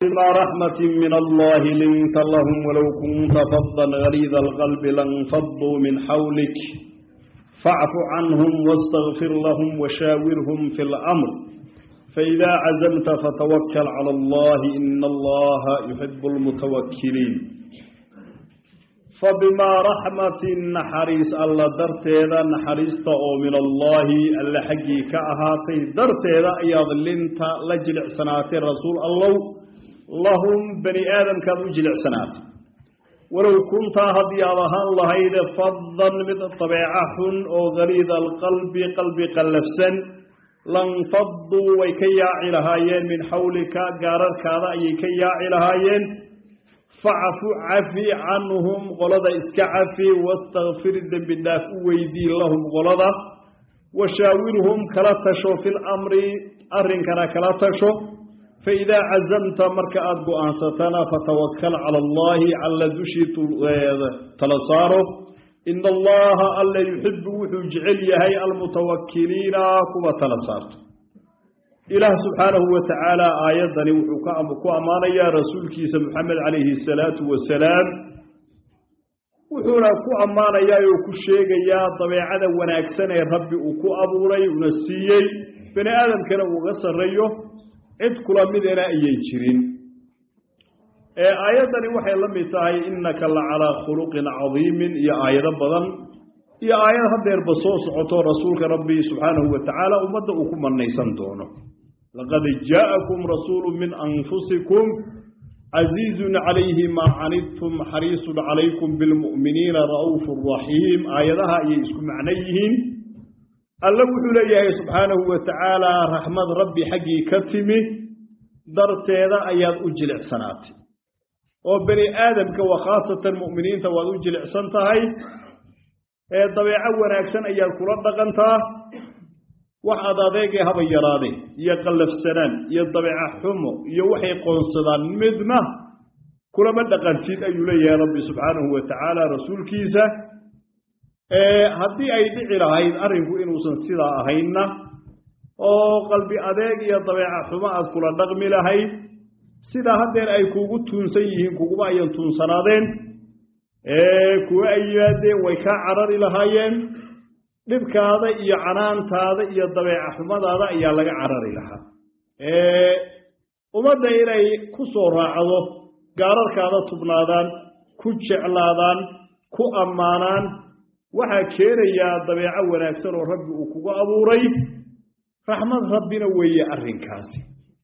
بما رحمة من الله لنت لهم ولو كنت فظا غليظ القلب لانفضوا من حولك فاعف عنهم واستغفر لهم وشاورهم في الأمر فإذا عزمت فتوكل على الله إن الله يحب المتوكلين فبما رحمة نحريس الله درتيدا نحريست أو من الله ألا حقي كأهاتي درتيدا أياض لنت لجلع سنات رسول الله لهم بني آدم كانوا جلع سنات ولو كنت هدي الله لهيد فضا من الطبيعة أو غليظ القلب قلب قلفسا لانفضوا ويكيا علهايين من حولك قارر كذا يكيا علهايين فاعفو عفي عنهم غلظة اسكعفي واستغفر الذنب الداف ويدي لهم غلظة وشاورهم كلا تشو في الأمر أرن كان كلا تشو فإذا عزمت مركات أنستنا فتوكل على الله على دشي تلصاره إن الله ألا يحب وحجعل يهي المتوكلين كما تلصارت إله سبحانه وتعالى آياتني وحكا أمانا يا رسول كيس محمد عليه الصلاة والسلام وحونا كو أمانا يا يوكو الشيغ يا طبيعة وناكسنا ربي وكو أبوري ونسيي بني آدم كان وغسر ريو عد كلا مدنا أيي جرين آياتني وحي لم يتاهي إنك لعلى خلق عظيم يا آيات بدن يا آيات هدير بصوص عطو رسولك ربي سبحانه وتعالى ومدعوكم من نيسان دونه لقد جاءكم رسول من أنفسكم عزيز عليه ما عنتم حريص عليكم بالمؤمنين رؤوف رحيم آياتها يسكم معنيهن الله وحليه سبحانه وتعالى رحمة ربي حقي كتمه درتيدا أياد أجلع سناتي وبني آدم وخاصة المؤمنين تواد أجلع سنتهي dabeeco wanaagsan ayaad kula dhaqantaa waxaad adeegay haba yaraade iyo qallafsanaan iyo dabeeco xumo iyo waxay qoonsadaan midna kulama dhaqantid ayuu leeyahay rabbi subxaanahu wa tacaala rasuulkiisa haddii ay dhici lahayd arrinku inuusan sidaa ahaynna oo qalbi adeeg iyo dabeeco xumo aad kula dhaqmi lahayd sidaa haddeer ay kuugu tuunsan yihiin kuguma ayan tuunsanaadeen kuwa ay yimaadeen way kaa carari lahaayeen dhibkaada iyo canaantaada iyo dabeeca xumadaada ayaa laga carari lahaa ummadda inay ku soo raacdo gaararkaada tubnaadaan ku jeclaadaan ku ammaanaan waxaa keenayaa dabeeco wanaagsan oo rabbi uu kugu abuuray raxmad rabbina weeye arrinkaasi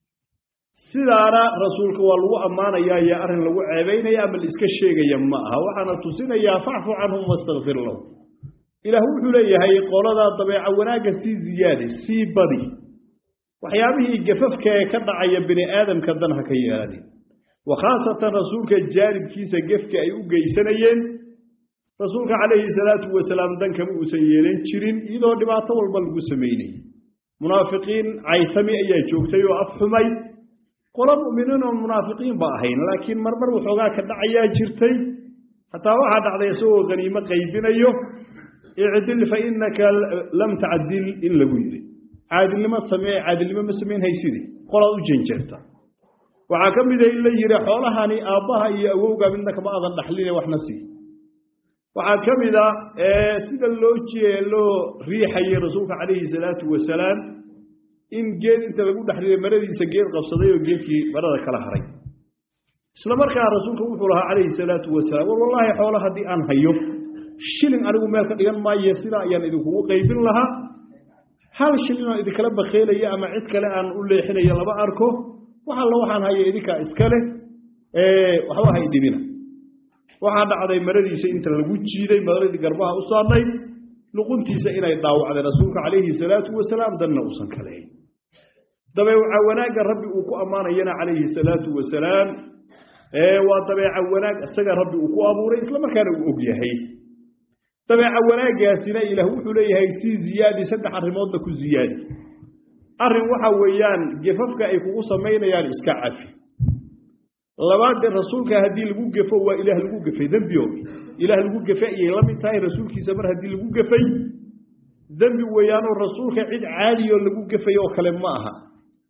sidaana rasuulka waa lagu ammaanayaa iyo arrin lagu ceebaynaya ama la iska sheegaya ma aha waxaana tusinayaa facfu canhum wastakfir lahum ilaah wuxuu leeyahay qoladaa dabeeco wanaagga sii ziyaadi sii badi waxyaabihii gafafka ee ka dhacaya bini aadamka dan ha ka yeelanin wa khaasatan rasuulka jaanibkiisa gefka ay u geysanayeen rasuulka calayhi salaatu wasalaam dan kama uusan yeelan jirin iyadoo dhibaato walba lagu samaynayay munaafiqiin caytami ayaa joogtay oo afxumay qolo mu'miniin oo munaafiqiin ba ahayn laakiin marmar waxoogaa ka dhacayaa jirtay hataa waxaa dhacday isagoo haniimo qaybinayo icdil fa innaka lam tacdil in lagu yidhi caadilnimo samee caadilnimo ma samayn haysidi qolaad u janjeerta waxaa ka mida in la yidhi xoolahani aabbaha iyo awowga midna kama adan dhaxline waxna sii waxaa ka mida sida loo loo riixayay rasuulka calayhi salaatu wasalaam in geed inta lagu dhexriday maradiisa geed qabsaday oo geedkii marada kala haray isla markaa rasuulka wuxuu lahaa calayhi salaatu wasalaam war wallaahi xoolo haddii aan hayo shilin anigu meel ka dhigan maayo sidaa ayaan idinkugu qaybin lahaa hal shilin oo idinkala bakheelaya ama cid kale aan u leexinayo lama arko wax alla waxaan haya idinkaa iskale waxba hay dhibina waxaa dhacday maradiisa inta lagu jiiday maradii garbaha u saarnay luquntiisa inay dhaawacday rasuulka calayhi salaatu wasalaam danna uusan kaleyn dabeeca wanaagga rabbi uu ku ammaanayana calayhi salaatu wasalaam waa dabeeca wanaag isaga rabbi uu ku abuuray isla markaana uu og yahay dabeeca wanaaggaasina ilaah wuxuu leeyahay sii ziyaadi saddex arrimoodna ku ziyaadi arrin waxa weeyaan gefafka ay kugu samaynayaan iska cafi labaadee rasuulka haddii lagu gefo waa ilaah lagu gefay dembiogi ilaah lagu gefe ayay la mid tahay rasuulkiisa mar haddii lagu gefay dembi weeyaanoo rasuulka cid caadiyoo lagu gefay oo kale ma aha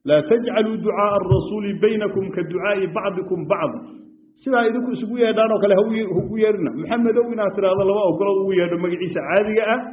laa tajcaluu ducaaa arasuuli baynakum ka ducaa'i bacdikum bacda sidaa idinku isugu yeedhaan oo kale haugu yeedhina maxamedow inaad tidhaahdo laba ogolood ugu yeedho magaciisa caadiga ah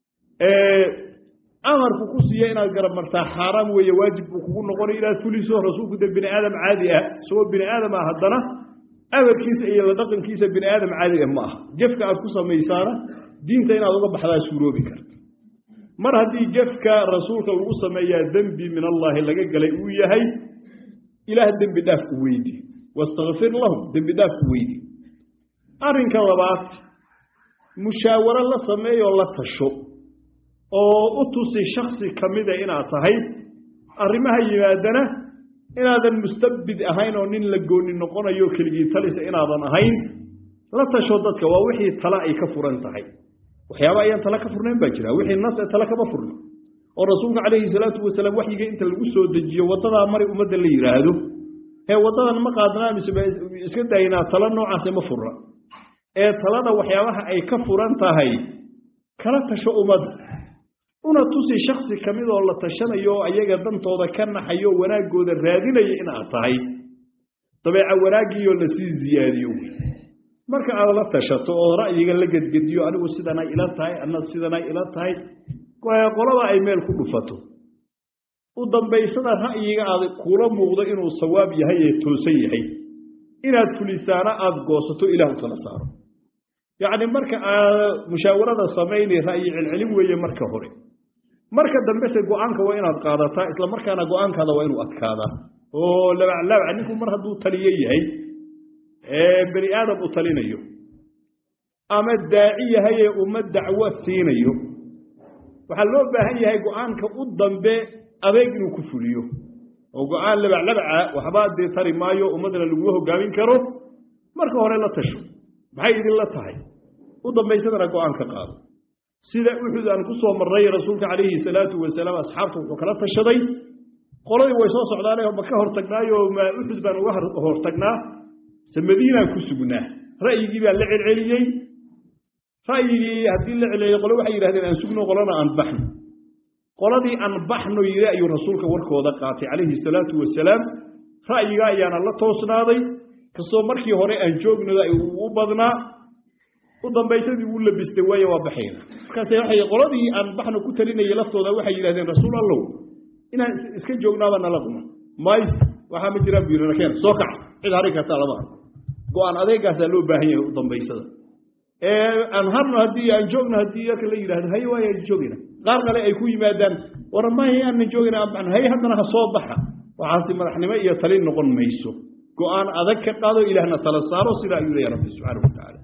amarku ku siiya inaad garab martaa xaaraam weeye waajib buu kugu noqonay inaad fuliso rasuulku de bini aadam caadi ah isagoo bini aadam ah haddana amarkiisa iyo la dhaqankiisa bini aadam caadi ah ma aha gefka aad ku samaysaana diinta inaad uga baxdaa suuroobi karta mar haddii gefka rasuulka lagu sameeyaa dembi min allaahi laga galay uu yahay ilaah dembi dhaaf u weydi wastakfir lahum dembi dhaaf u weydi arrinka labaad mushaawaro la sameeyoo la tasho oo u tusi shaksi ka mida inaad tahay arrimaha yimaadana inaadan mustabid ahayn oo nin la gooni noqonayo keligii talisa inaadan ahayn la tasho dadka waa wixii tala ay ka furan tahay waxyaaba ayaan tala ka furnayn baa jira wixii nas ee tala kama furna oo rasuulka calayhi salaatu wasalaam waxyiga inta lagu soo dejiyo waddadaa mari ummadda la yidhaahdo ee waddadan ma qaadnaa mise iska daynaa tala noocaase ma furna ee talada waxyaabaha ay ka furan tahay kala tasho ummadda una tusi shaksi ka mid oo la tashanayo oo ayaga dantooda ka naxayo wanaaggooda raadinaya inaad tahay dabeeca wanaaggiioo lasii ziyaadiyo marka aad la tashato oo ra'yiga la gedgediyo anigu sidanay ila tahay ana sidanay ila tahay qolada ay meel ku dhufato u dambaysada ra'yiga aad kula muuqdo inuu sawaab yahay ee toosan yahay inaad fulisaana aada goosato ilaah u tala saaro yacni marka aad musaawarada samaynay ra'yi celcelin weeye marka hore marka dambese go-aanka waa inaad qaadataa isla markaana go-aankaada waa inuu adkaadaa oo labaclaabaca ninku mar hadduu taliyo yahay bani aadam u talinayo ama daaci yahay ee uma dacwo siinayo waxaa loo baahan yahay go-aanka u dambe adeeg inuu ku fuliyo oo go-aan labaclabaca waxbaa dee tari maayo ummadana laguma hogaamin karo marka hore la tasho maxay idinla tahay u dambaysadana go-aan ka qaado sida uxud aan ku soo marray rasuulka calayhi salaatu wasalaam asxaabta wuxuu kala tashaday qoladii way soo socdaanee ma ka hortagnaayo ma uxud baan uga hortagnaa se madiinaan ku sugnaa ra'yigii baa la celceliyey ra'yigii haddii la celceliyey qole waxay yidhahdeen aan sugno qolana aan baxno qoladii aan baxno yidhi ayuu rasuulka warkooda qaatay calayhi salaatu wasalaam ra'yiga ayaana la toosnaaday kastoo markii hore aan joognada u badnaa u dambaysadii wuu labistay waaye waa baxayna markaase waxay qoladii aan baxno ku talinayay laftooda waxay yidhahdeen rasuul allow inaan iska joognaaba nala quma may waxaa ma jiraan buu yidhi nakeen soo kaca cid hari kartaa lama arko go-aan adeegaasaa loo baahan yahay u dambaysada aan harno haddii aan joogno haddii yarka la yidhahdo haye waaya joogayna qaar kale ay ku yimaadaan war mahay aanan joogayna aan baxno haye haddana ha soo baxa waxaasi madaxnimo iyo talin noqon mayso go-aan adag ka qaado ilaahna tala saaro sidaa ayuu leeya rabbi subxaanahu watacaala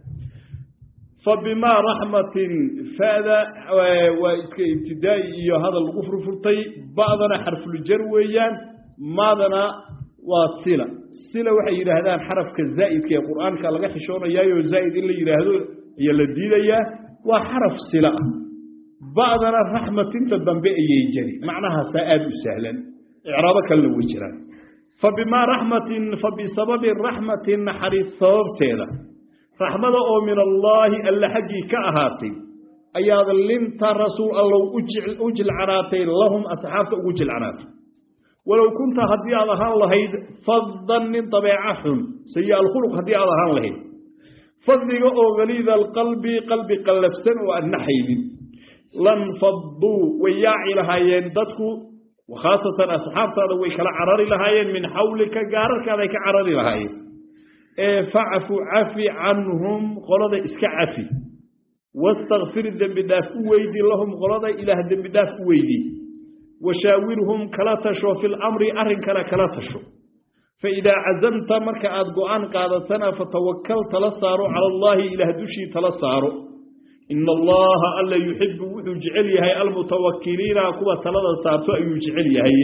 fabimaa raxmatin fada waa iska ibtidaa'i iyo hadal lagu furfurtay ba'dana xarfuljar weeyaan maadana waa sila sila waxay yidhaahdaan xarafka zaa'idka ee qur'aanka laga xishoonayaayo zaa'id in la yidhaahdo ayaa la diidayaa waa xaraf sila ah ba'dana raxmatinta dambe ayay jari macnahaasaa aada u sahlan icraabo kalena way jiraan fabimaa raxmatin fabisababi raxmatin naxariis sababteeda raxmada oo min allaahi alla xaggii ka ahaatay ayaad linta rasuul allow u jilcanaatay lahum asxaabta ugu jilcanaatay walow kunta haddii aad ahaan lahayd faddan nin dabeeca xun sayi alkhuluq haddii aad ahaan lahayd fadliga oo haliida alqalbi qalbi qallafsan oo aan naxaynin lan fadduu way yaaci lahaayeen dadku khaasatan asxaabtaada way kala carari lahaayeen min xawlika gaararkaaday ka carari lahaayeen ee facfu cafi canhum qolada iska cafi wastakfir dembi dhaaf u weydi lahum qolada ilaah dembi dhaaf u weydi washaawirhum kala tasho fi lamri arrinkana kala tasho faidaa cazamta marka aad go-aan qaadatana fatawakal tala saaro cala allaahi ilaah dushii tala saaro ina allaha alla yuxibu wuxuu jecel yahay almutawakiliina kuwa talada saarto ayuu jecel yahay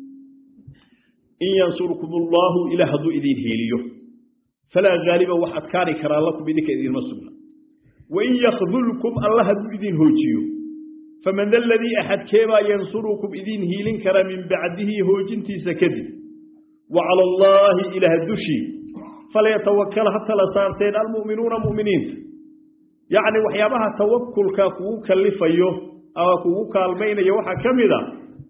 in yansurkum allaahu ilah hadduu idin hiiliyo falaa gaaliba wax adkaani karaa lakum idinka idinma sugna wain yakdulkum alla hadduu idin hoojiyo faman da aladii axadkeebaa yansurukum idin hiilin kara min bacdihi hoojintiisa kadib wa cala allaahi ilaah dushii falyatawakal ha tala saarteen almu'minuuna mu'miniinta yacni waxyaabaha tawakulka kugu kalifayo ama kugu kaalmaynayo waxaa ka mid a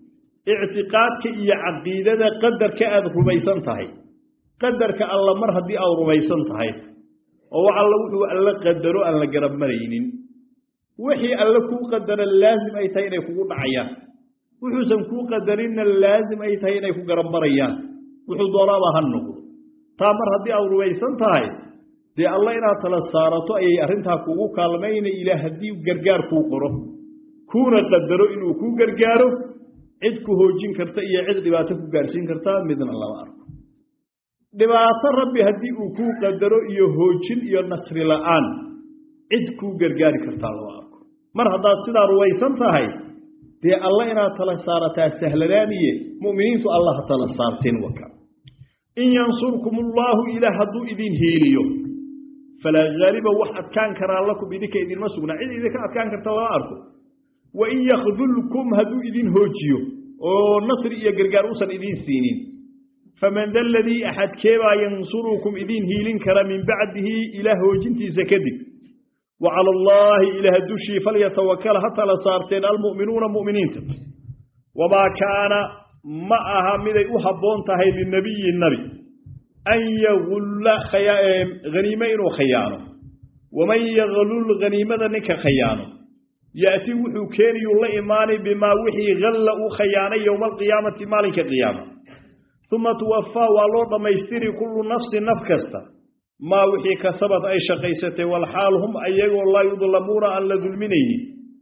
ictiqaadka iyo caqiidada qadarka aada rumaysan tahay qadarka alla mar haddii aad rumaysan tahay oo wax alla wuxuu alla qadaro aan la garab maraynin wixii alle kuu qadara laasim ay tahay inay kugu dhacayaan wuxuusan kuu qadarinna laasim ay tahay inay ku garab marayaan wuxuu doonaaba ha noqdo taa mar haddii aad rumaysan tahay dee alla inaad tala saarato ayay arrintaa kugu kaalmayna ilaah haddii gargaar kuu qoro kuuna qadaro inuu kuu gargaaro cid ku hoojin karta iyo cid dhibaato ku gaarsiin karta midna lama arko dhibaato rabbi haddii uu kuu qadaro iyo hoojin iyo nasri la'aan cid kuu gargaari kartaa lama arko mar haddaad sidaa rumaysan tahay dee alla inaad tala saarataa sahlanaaniye mu'miniintu allah ha tala saarteen waka in yansurkum allaahu ilaah hadduu idin hiiliyo falaa haaliba wax adkaan karaa lakum idinka idinma sugnaa cid idinka adkaan karta lama arko wa in yakdulkum hadduu idin hoojiyo oo nasri iyo gargaar uusan idiin siinin faman da aladii axadkeebaa yansurukum idiin hiilin kara min bacdihi ilaah hoojintiisa kadib wa cala allaahi ilaah dushii falyatawakal ha tala saarteen almu'minuuna mu'miniinta wamaa kaana ma aha miday u habboon tahay linabiyi nabi an yagulla haniime inuu khayaano waman yaglul haniimada ninka khayaano ya'ti wuxuu keeniyuu la imaanay bimaa wixii halla uu khayaanay yowma alqiyaamati maalinka qiyaama uma tuwafaa waa loo dhammaystiri kullu nafsin naf kasta maa wixii kasabad ay shaqaysatay walxaal hum ayagoo laa yudlamuuna aan la dulminaynin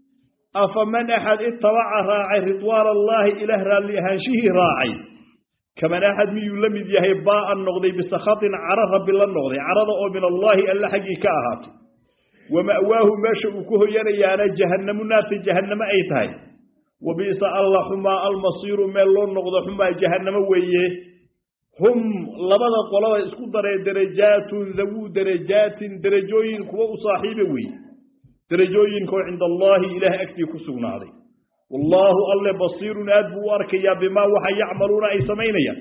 afaman axad itabaca raacay ridwaana allaahi ilaah raalli ahaanshihii raacay kaman axad miyuu la mid yahay baa'an noqday bisakhatin cara rabbi la noqday carada oo min allaahi alle xaggii ka ahaatay wa ma'waahu meesha uu ku hoyanayaana jahannamu naarta jahannamo ay tahay wa bi'sa alla xumaa almasiiru meel loo noqdo xumaa jahannamo weeye hum labada qolada isku daree darajaatun dawuu darajaatin derajooyin kuwa u saaxiiba weeye derajooyinkoo cinda allaahi ilaah agtii ku sugnaaday wallaahu alle basiirun aad buu u arkayaa bimaa waxa yacmaluuna ay samaynayaan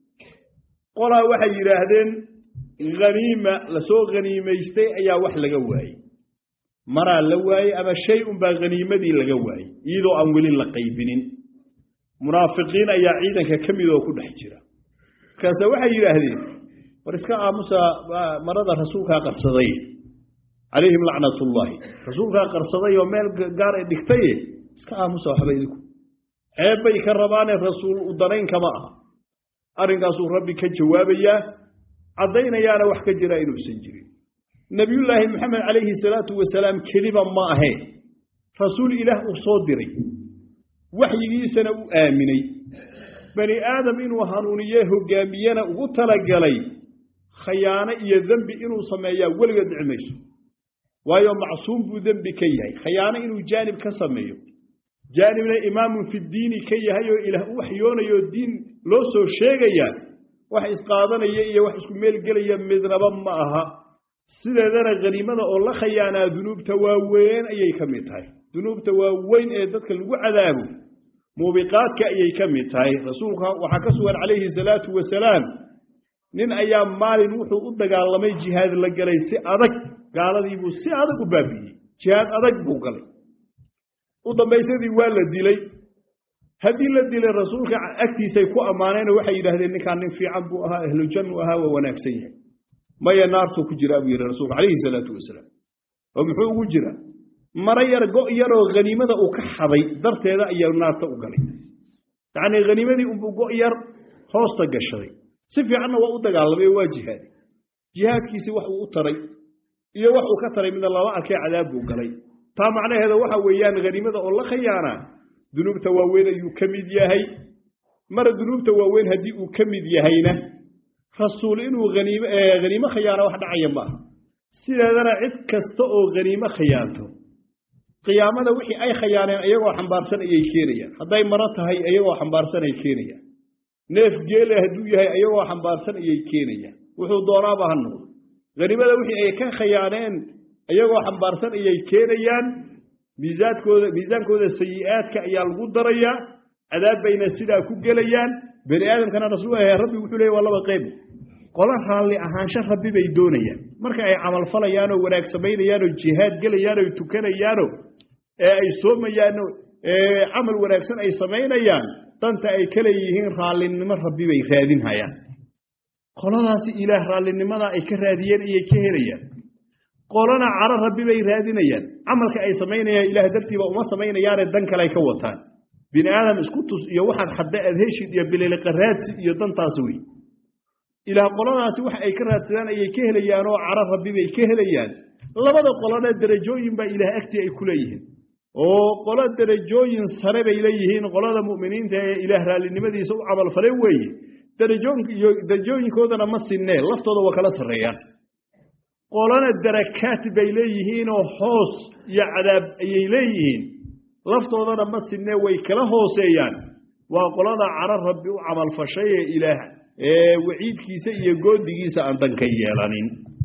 qolaa waxay yidhaahdeen haniima lasoo haniimaystay ayaa wax laga waayey maraa la waayey ama shay unbaa haniimadii laga waayey iyadoo aan weli la qaybinin munaafiqiin ayaa ciidanka ka mid oo ku dhex jira markaase waxay yidhaahdeen war iska aamusa marada rasuulkaa qarsaday calayhim lacnatullaahi rasuulkaa qarsaday oo meel gaar ay dhigtaye iska aamusa waxba idinku ceeb bay ka rabaane rasuul u danayn kama aha arrinkaasuu rabbi ka jawaabayaa caddaynayaana wax ka jira inuusan jirin nebiyullaahi moxamed calayhi salaatu wasalaam keliba ma ahee rasuul ilaah uu soo diray waxyigiisana u aaminay bani aadam inuu hanuuniye hoggaamiyena ugu talagalay khayaano iyo dembi inuu sameeyaa weliga dhici mayso waayo macsuum buu dembi ka yahay khayaano inuu jaanib ka sameeyo jaanibna imaamun fi diini ka yahay oo ilaah u waxyoonayoo diin loo soo sheegayaa wax isqaadanaya iyo wax isku meelgelaya midnaba ma aha sideedana khaniimada oo la khayaanaa dunuubta waaweyn ayay ka mid tahay dunuubta waaweyn ee dadka lagu cadaabo muubiqaadka ayay ka mid tahay rasuulka waxaa ka sugan calayhi salaatu wasalaam nin ayaa maalin wuxuu u dagaalamay jihaad la galay si adag gaaladiibuu si adag u baabi'iyey jihaad adag buu galay u dambaysadii waa la dilay haddii la dilay rasuulka agtiisay ku ammaaneen waxay yidhahdeen ninkaan nin fiican buu ahaa ahlujannu ahaa waa wanaagsan yahay maya naartuu ku jiraa buu yidhi rasuulka calayhi salaatu wasalaam oo muxuu ugu jiraa mara yar go' yaroo haniimada uu ka xaday darteeda ayaa naarta u galay yacnii haniimadii unbuu go' yar hoosta gashaday si fiicanna waa u dagaalamay oo waa jihaaday jihaadkiisii wax uu u taray iyo wax uu ka taray midna lama arkay cadaab buu galay taa macnaheeda waxa weeyaan haniimada oo la khayaanaa dunuubta waaweyn ayuu ka mid yahay mara dunuubta waaweyn haddii uu ka mid yahayna rasuul inuu haniimo khayaano wax dhacaya maaha sideedana cid kasta oo haniimo khayaanto qiyaamada wixii ay khayaaneen iyagoo xambaarsan ayay keenayaan hadday maro tahay iyagoo xambaarsan ay keenayaan neef geele hadduu yahay iyagoo xambaarsan ayay keenayaan wuxuu doonaaba ha noqdo haniimada wixii ay ka khayaaneen iyagoo xambaarsan ayay keenayaan miisaadkooda miisaankooda sayi'aadka ayaa lagu darayaa cadaab bayna sidaa ku gelayaan bani aadamkana rasuul rabbi wuxuu leeyay waa laba qayb qola raalli ahaansho rabbi bay doonayaan marka ay camal falayaanoo wanaag samaynayaanoo jihaad gelayaanoo tukanayaano ee ay soomayaano camal wanaagsan ay samaynayaan danta ay ka leeyihiin raallinimo rabbi bay raadinhayaan qoladaasi ilaah raallinimada ay ka raadiyeen ayay ka helayaan qolana caro rabbi bay raadinayaan camalka ay samaynayaan ilaah dartiiba uma samaynayaane dan kale ay ka wataan bini aadam isku tus iyo waxaad xadda aad heshid iyo bililiqaraadsi iyo dantaas wey ilaah qoladaasi wax ay ka raadsadaan ayay ka helayaan oo caro rabbi bay ka helayaan labada qolona derajooyin baa ilaah agtii ay ku leeyihiin oo qolo derajooyin sare bay leeyihiin qolada mu'miniinta ee ilaah raallinimadiisa u camalfale weeye derajooyinkoodana ma sinnee laftooda waa kala sarreeyaan qolana darakaat bay leeyihiinoo hoos iyo cadaab ayay leeyihiin laftoodana ma sinnee way kala hooseeyaan waa qolada caro rabbi u camalfashay ee ilaah ee waciidkiisa iyo goodigiisa aan danka yeelanin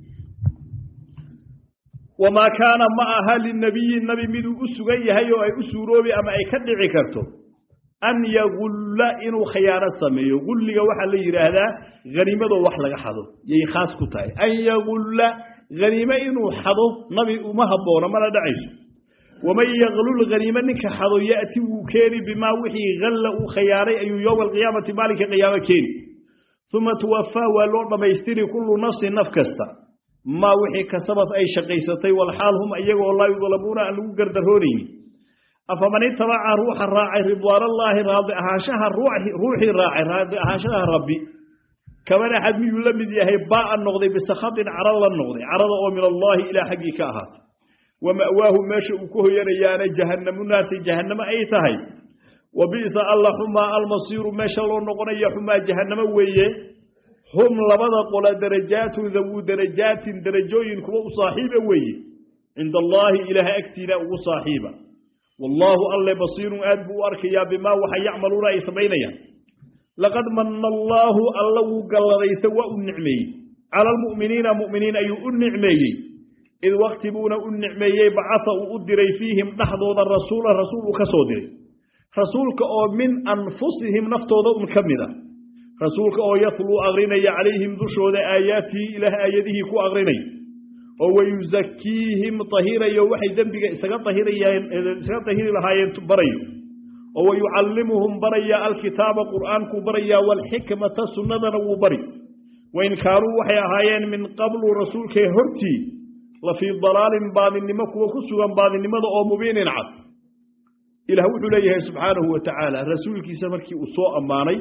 wamaa kaana ma aha linabiyi nabi miduu u sugan yahay oo ay u suuroobi ama ay ka dhici karto an yagulla inuu khiyaanad sameeyo gulliga waxaa la yidhaahdaa haniimadoo wax laga xado yay khaas ku tahay an yagulla haniime inuu xado nabi uma haboono mana dhacayso waman yaglul haniime ninka xado ya'ti wuu keeni bimaa wixii halla uu khiyaanay ayuu yowma alqiyaamati maalinka qiyaamo keeni uma tuwafaa waa loo dhammaystiri kullu nafsin naf kasta maa wixii kasabad ay shaqaysatay walxaal hum iyagoo laa yudlamuuna aan lagu gardaroonaynin afaman itabaca ruuxa raacay ridwaanallaahi raadi ahaanshaha ruuxii raacay raadi ahaanshaha rabbi kaman axad miyuu la mid yahay baa'an noqday bisakhatin caro la noqday carada oo min allaahi ilaa xaggii ka ahaatay wa ma'waahu meesha uu ku hoyanayaana jahannamu naarti jahannamo ay tahay wa bi'sa alla xumaa almasiiru meesha loo noqonaya xumaa jahannamo weeye hum labada qola darajaatun dawuu darajaatin darajooyin kuwa u saaxiiba weeye cinda allaahi ilaahay agtiina ugu saaxiiba wallaahu alle basiirun aad buu u arkayaa bimaa waxa yacmaluuna ay samaynayaan laqad manna allaahu alla wuu galladaysta waa u nicmeeyey cala almu'miniina mu'miniin ayuu u nicmeeyey id wakti buuna u nicmeeyey bacata uu u diray fiihim dhexdooda rasuulan rasuul uu ka soo diray rasuulka oo min anfusihim naftooda un ka mid ah rasuulka oo yatluu aqrinaya calayhim dushooda aayaatihi ilaah aayadihii ku aqrinaya oo wayusakiihim tahirayo waxay dembiga isaga tahirayeen isaga tahiri lahaayeen barayo oo wayucallimuhum baraya alkitaaba qur'aankuu barayaa waalxikmata sunnadana wuu bari wain kaanuu waxay ahaayeen min qablu rasuulkee hortii la fii dalaalin baadinimo kuwa ku sugan baadinimada oo mubiinin cad ilaah wuxuu leeyahay subxaanahu wa tacaala rasuulkiisa markii uu soo ammaanay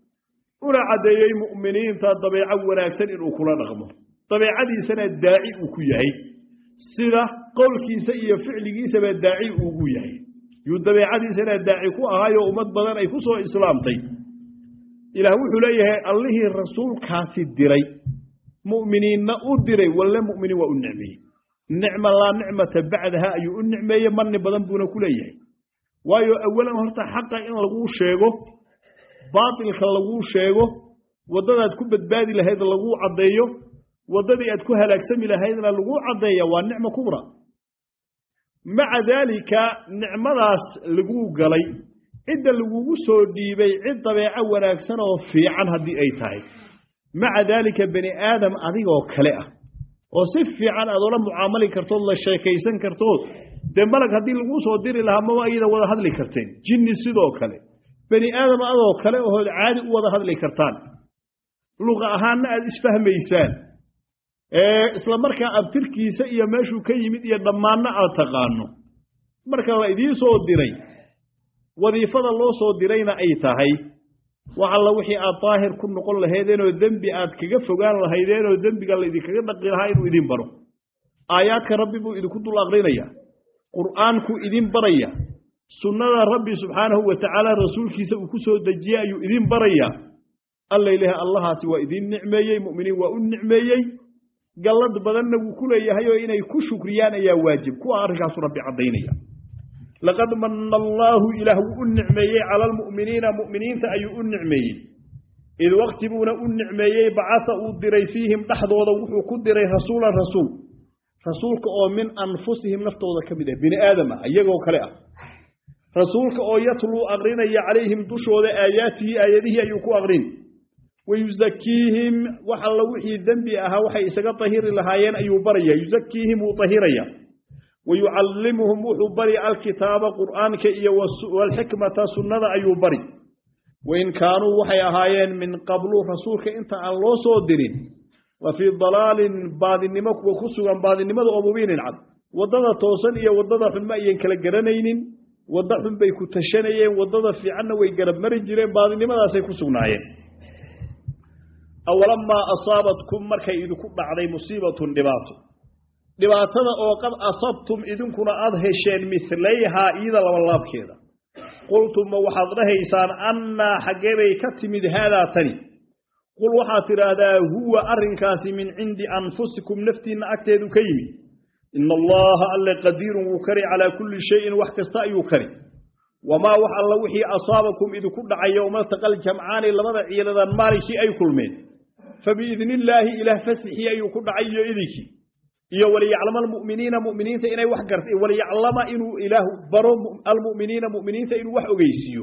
una caddeeyey mu'miniinta dabeeco wanaagsan inuu kula dhaqmo dabeecadiisana daaci uu ku yahay sida qowlkiisa iyo ficligiisaba daaci ugu yahay yuu dabeecadiisana daaci ku ahaayo ummad badan ay ku soo islaamtay ilaah wuxuu leeyahay allihii rasuulkaasi diray mu'miniinna u diray walle mu'miniin waa u nicmeeyey nicma laa nicmata bacdaha ayuu u nicmeeyey manni badan buuna ku leeyahay waayo awalan horta xaqa in laguu sheego baatilka laguu sheego waddadaad ku badbaadi lahayd laguu caddeeyo waddadii aad ku halaagsami lahaydna laguu caddeeya waa nicmo kubra maca daalika nicmadaas laguu galay cidda lagugu soo dhiibay cid dabeeco wanaagsan oo fiican haddii ay tahay maca daalika bani aadam adigoo kale ah oo si fiican aad ola mucaamali kartood la sheekaysan kartood dee malag haddii laguu soo diri lahaa maba ayada wada hadli karteen jinni sidoo kale bani aadam adoo kale ohood caadi u wada hadli kartaan luqa ahaanna aad isfahmaysaan isla markaa abtirkiisa iyo meeshuu ka yimid iyo dhammaanna aad taqaano marka la idiin soo diray wadiifada loo soo dirayna ay tahay wax alla wixii aad daahir ku noqon lahaydeenoo dembi aad kaga fogaan lahaydeenoo dembiga laydinkaga dhaqi lahaa inuu idin baro aayaadka rabbi buu idinku dul aqrinaya qur'aankuu idin baraya sunnada rabbi subxaanahu wa tacaala rasuulkiisa uu ku soo dejiyey ayuu idin barayaa alla ilaah allahaasi waa idin nicmeeyey mu'miniin waa u nicmeeyey gallad badanna wuu ku leeyahay oo inay ku shukriyaan ayaa waajib kuwa arrinkaasu rabbi caddaynaya laqad manna allaahu ilaah wuu u nicmeeyey cala almu'miniina mu'miniinta ayuu u nicmeeyey id wakti buuna u nicmeeyey bacasa uu diray fiihim dhexdooda wuxuu ku diray rasuulan rasuul rasuulka oo min anfusihim naftooda ka mid ah bini aadam ah iyagoo kale ah rasuulka oo yatluu aqrinaya calayhim dushooda aayaatihi aayadihii ayuu ku aqrin wayusakiihim wax alla wixii dembi ahaa waxay isaga tahiri lahaayeen ayuu baraya yusakiihim wuu tahiraya wayucallimuhum wuxuu bari alkitaaba qur'aanka iyo walxikmata sunnada ayuu bari wain kaanuu waxay ahaayeen min qablu rasuulka inta aan loo soo dirin la fii dalaalin baadinimo kuwa ku sugan baadinimada oo mubiinin cad waddada toosan iyo waddada xun ma ayan kala garanaynin waddo xun bay ku tashanayeen waddada fiicanna way garab mari jireen baadinimadaasay ku sugnaayeen awalamaa asaabatkum markay idinku dhacday musiibatun dhibaato dhibaatada oo qad asabtum idinkuna aada hesheen milayhaa iyada labalaabkeeda qultumma waxaad dhahaysaan annaa xaggee bay ka timid haadaa tani qul waxaad tidhaahdaa huwa arrinkaasi min cindi anfusikum naftiinna agteedu ka yimid ina allaha alle qadiirun wuu kari calaa kulli shayin wax kasta ayuu kari wamaa wax alla wixii asaabakum idinku dhacay yowmaltaqal jamcaani labada ciiladan maalinkii ay kulmeen fabiidni illaahi ilaah fasixii ayuu ku dhacay iyo idinkii iyo waliyaclama almu'miniina mu'miniinta inay wax garta waliyaclama inuu ilaahu baro almu'miniina mu'miniinta inuu wax ogeysiiyo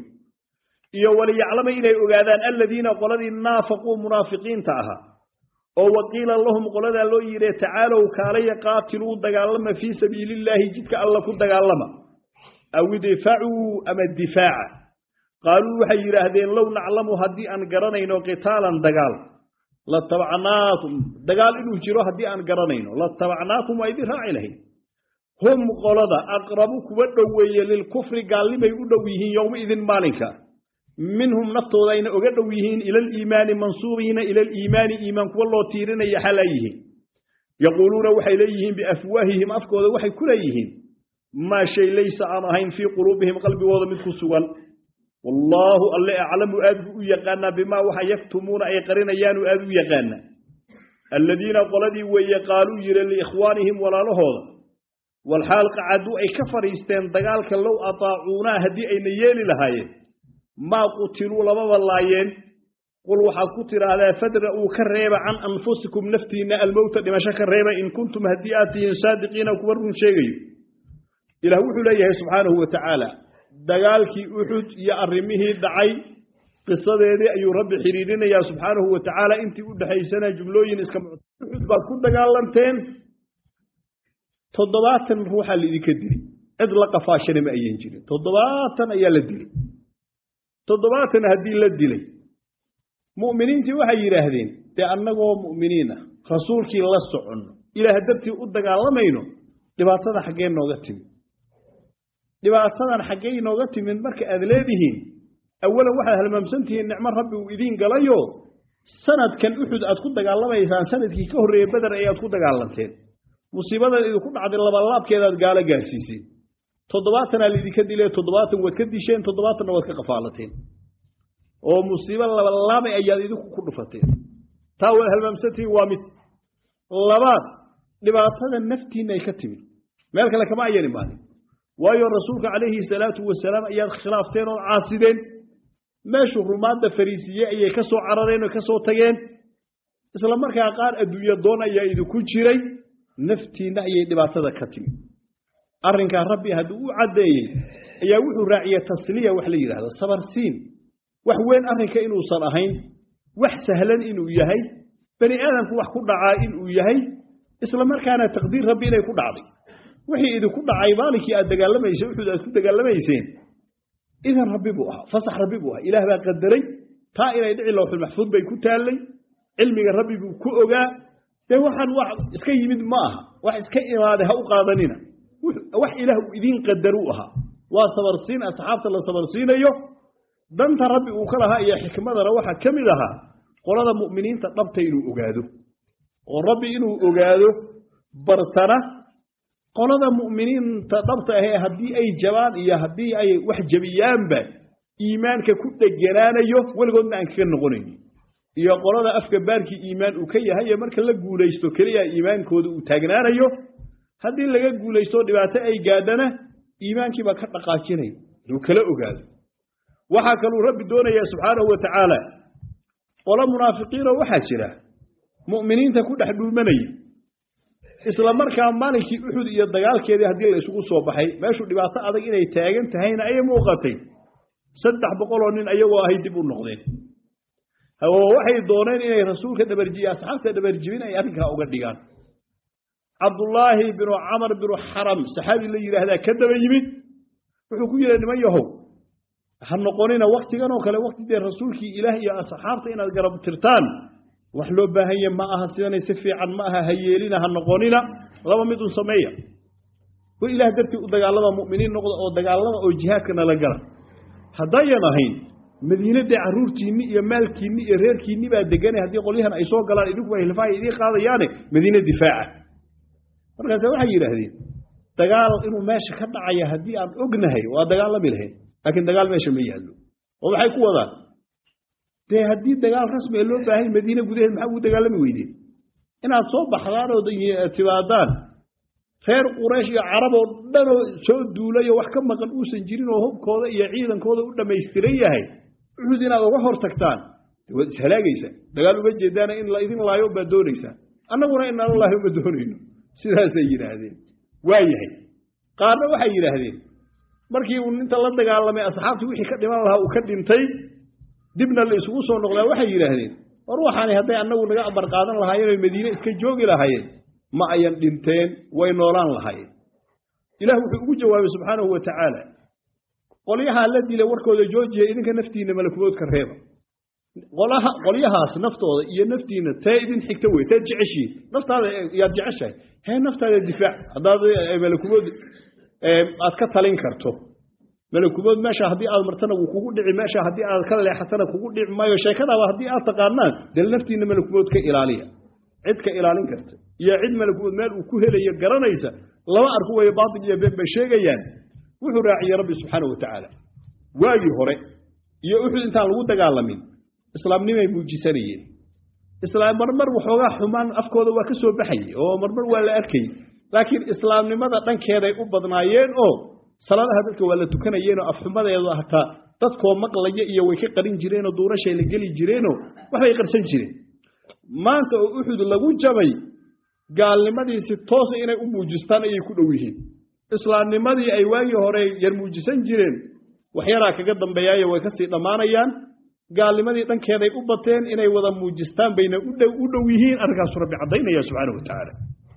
iyo waliyaclama inay ogaadaan aladiina qoladii naafaquu munaafiqiinta ahaa oo waqiila lahum qoladaa loo yidhi tacaalow kaalaya qaatiluu dagaalama fii sabiili illaahi jidka alla ku dagaalama aw idfacuu ama difaaca qaaluu waxay yidhaahdeen low naclamu haddii aan garanayno qitaalan dagaal latabacnaakum dagaal inuu jiro haddii aan garanayno latabacnaakum waa idin raaci lahayd hum qolada aqrabu kuwa dhoweeye lilkufri gaalnimay u dhow yihiin yowma idin maalinka minhum naftooda ayna oga dhow yihiin ila aliimaani mansuubiina ila aliimaani iimaan kuwa loo tiirinaya xalaa yihiin yaquuluuna waxay leeyihiin biafwaahihim afkooda waxay ku leeyihiin maa shay laysa aan ahayn fii quluubihim qalbigooda mid ku sugan wallaahu alle aclamu aad buu u yaqaanaa bimaa waxa yaktumuuna ay qarinayaanu aad u yaqaanaa alladiina qoladii weeye qaaluu yidhi liikhwaanihim walaalahooda walxaal qacaduu ay ka fadhiisteen dagaalka low ataacuunaa haddii ayna yeeli lahaayeen maa qutiluu lamaba laayeen qul waxaad ku tidhaahdaa fadra'uu ka reeba can anfusikum naftiinna almowta dhimasho ka reeba in kuntum haddii aad tihiin saadiqiina kuwa run sheegayo ilaah wuxuu leeyahay subxaanahu wa tacaala dagaalkii uxud iyo arrimihii dhacay qisadeedii ayuu rabbi xidhiirinayaa subxaanahu wa tacaala intii u dhexaysana jumlooyin iska uxud baad ku dagaalanteen toddobaatan ruuxaa laidinka dili cid la qafaashana ma ayan jirin toddobaatan ayaa la dilay toddobaatan haddii la dilay mu'miniintii waxay yidhaahdeen dee annagoo mu'miniin ah rasuulkii la soconno ilaah dartii u dagaalamayno dhibaatada xaggee nooga timid dhibaatadan xaggey nooga timid marka aad leedihiin awalan waxaad halmaamsantihiin nicmo rabbi uu idiin galayo sanadkan uxud aad ku dagaalamaysaan sanadkii ka horreeyey beder ayaad ku dagaalanteen musiibadan idinku dhacday labalaabkeedaad gaalo gaarsiiseen toddobaatanaa laidinka dilee toddobaatan waad ka disheen toddobaatanna waad ka qafaalateen oo musiibo labalaabay ayaad idinku ku dhufateen taa waad halmaamsantihiin waa mid labaad dhibaatada naftiinay ka timid meel kale kama ayan imaanin waayo rasuulka calayhi salaatu wasalaam ayaad khilaafteen oo caasideen meeshuu rumaadda fariisiye ayay ka soo carareen oo ka soo tageen isla markaa qaar adduunyo doon ayaa idinku jiray naftiinna ayay dhibaatada ka timid arrinkaa rabbi hadduu u caddeeyey ayaa wuxuu raaciyey tasliya wax la yidhahdo sabarsiin wax weyn arrinka inuusan ahayn wax sahlan inuu yahay bani aadamku wax ku dhacaa inuu yahay isla markaana taqdiir rabbi inay ku dhacday wixii idinku dhacay maalinkii aad dagaalamayseen uxud aad ku dagaalamayseen idan rabbi buu ahaa fasax rabbi buu ahaa ilaah baa qadaray taa inay dhici lowxul maxfuud bay ku taallay cilmiga rabbi buu ku ogaa dee waxaan wax iska yimid ma aha wax iska imaaday ha u qaadanina wax ilaah uu idiin qadaruu ahaa waa sabarsiin asxaabta la sabarsiinayo danta rabbi uu ka lahaa iyo xikmadana waxaa ka mid ahaa qolada mu'miniinta dhabta inuu ogaado oo rabbi inuu ogaado bartana qolada mu'miniinta dhabta ahee haddii ay jabaan iyo haddii ay wax jabiyaanba iimaanka ku dheganaanayo weligoodna aan kaga noqonayni iyo qolada afka baarkii iimaan uu ka yahay ee marka la guulaysto keliya iimaankooda uu taagnaanayo haddii laga guulaysto dhibaato ay gaadhana iimaankiibaa ka dhaqaajinaya inuu kala ogaado waxaa kaluu rabbi doonayaa subxaanahu wa tacaala qolo munaafiqiinoo waxaa jira mu'miniinta ku dhex dhuumanaya isla markaa maalinkii uxud iyo dagaalkeedii haddii la isugu soo baxay meeshuu dhibaato adag inay taagan tahayna ayay muuqatay saddex boqoloo nin ayagoo ahay dib u noqdeen oo waxay dooneen inay rasuulka dhabarjiye asxaabta dhabarjibin ay arrinkaa uga dhigaan cabdullaahi binu camar binu xaram saxaabi la yidhaahdaa ka daba yimid wuxuu ku yidhi niman yahow ha noqonina waktigan oo kale wakti dee rasuulkii ilaah iyo asxaabta inaad garab tirtaan wax loo baahanye ma aha sidanay si fiican ma aha ha yeelina ha noqonina laba midun sameeya wa ilaah dartii u dagaalama mu'miniin noqda oo dagaalama oo jihaadka nala gala haddayan ahayn madiine dee carruurtiinni iyo maalkiinni iyo reerkiinni baa deganay haddii qolyahan ay soo galaan idinku ay hilfaha idiin qaadayaane madiine difaaca markaase waxay yidhaahdeen dagaal inuu meesha ka dhacaya haddii aan ognahay waa dagaalami lahayn laakiin dagaal meesha ma yaallo oo maxay ku wadaan dee haddii dagaal rasmi loo baahay madiine gudaheed maxaa ugu dagaalami weydeen inaad soo baxdaan oo timaadaan reer quraysh iyo carab oo dhanoo soo duulayo wax ka maqan uusan jirin oo hubkooda iyo ciidankooda u dhammaystiran yahay uxud inaad uga hor tagtaan waad ishalaagaysaa dagaal uma jeedaana in la idin laayo baad doonaysaa annaguna inaan laayo ma doonayno sidaasay yidhaahdeen waa yahay qaarna waxay yidhaahdeen markii uu ninta la dagaalamay asxaabtii wixii ka dhiman lahaa uu ka dhintay dibna la isugu soo noqdaa waxay yidhaahdeen war waxaani hadday annagu naga amar qaadan lahaayeen oy madiine iska joogi lahaayeen ma ayan dhinteen way noolaan lahaayeen ilaah wuxuu ugu jawaabay subxaanahu wa tacaala qolyahaa la dilay warkooda joojiya idinka naftiinna malakumoodka reeba qolyahaas naftooda iyo naftiinna tee idin xigta wey teed jeceshiin naftaada yaad jeceshahay hee naftaada difaac haddaad malakumood aad ka talin karto malakumood meesha haddii aad martana wuu kugu dhici meesha haddii aad ka leexatana kugu dhici maayo sheekadaaba haddii aad taqaanaan dee naftiinna malakumood ka ilaaliya cid ka ilaalin karta iyo cid malakumood meel uu ku helayo garanaysa lama arku wayo baatil iyo been bay sheegayaan wuxuu raaciyey rabbi subxaanahu wa tacaala waagii hore iyo uxud intaan lagu dagaalamin islaamnimay muujisanayeen islaam marmar waxoogaa xumaan afkooda waa ka soo baxayey oo marmar waa la arkayey laakiin islaamnimada dhankeeday u badnaayeen oo salaadaha dadka waa la tukanayeenoo afxumadeedu hataa dadkoo maqlaya iyo way ka qarin jireenoo duurashay la geli jireenoo waxbay qarsan jireen maanta oo uxud lagu jabay gaalnimadiisi toosa inay u muujistaan ayay ku dhow yihiin islaamnimadii ay waagii hore yar muujisan jireen waxyaraa kaga dambeeyaayo way kasii dhammaanayaan gaalnimadii dhankeeday u bateen inay wada muujistaan bayna u dhow yihiin arrinkaasu rabbi caddaynaya subxaana wa tacaala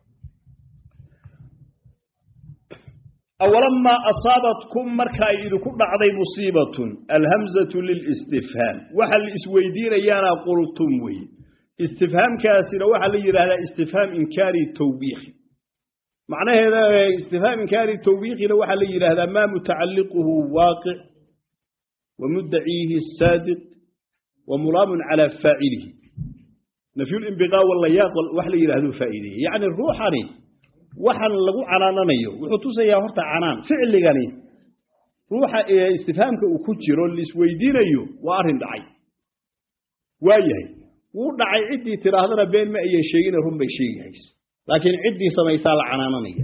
awalamaa asaabatkum marka ay idinku dhacday musiibatun alhamzatu lilistifhaam waxa la isweydiinayaana qultum weye istifhaamkaasina waxaa la yidhahdaa istifhaam inkaari tawbiikhi macnaheeda istifhaam inkaari tawbiikhina waxaa la yidhaahdaa maa mutacalliquhu waaqic wa muddaciihi saadiq wa mulaamun calaa faacilihi nafyulimbiqaa wallayaaq wax la yidhahduu faa'iideeyey yacni ruuxani waxaan lagu canaananayo wuxuu tusayaa horta canaan ficligani ruuxa istifhaamka uu ku jiro laisweydiinayo waa arrin dhacay waa yahay wuu dhacay ciddii tidhaahdana been ma ayan sheegine run bay sheegahayso laakiin ciddii samaysaa la canaananaya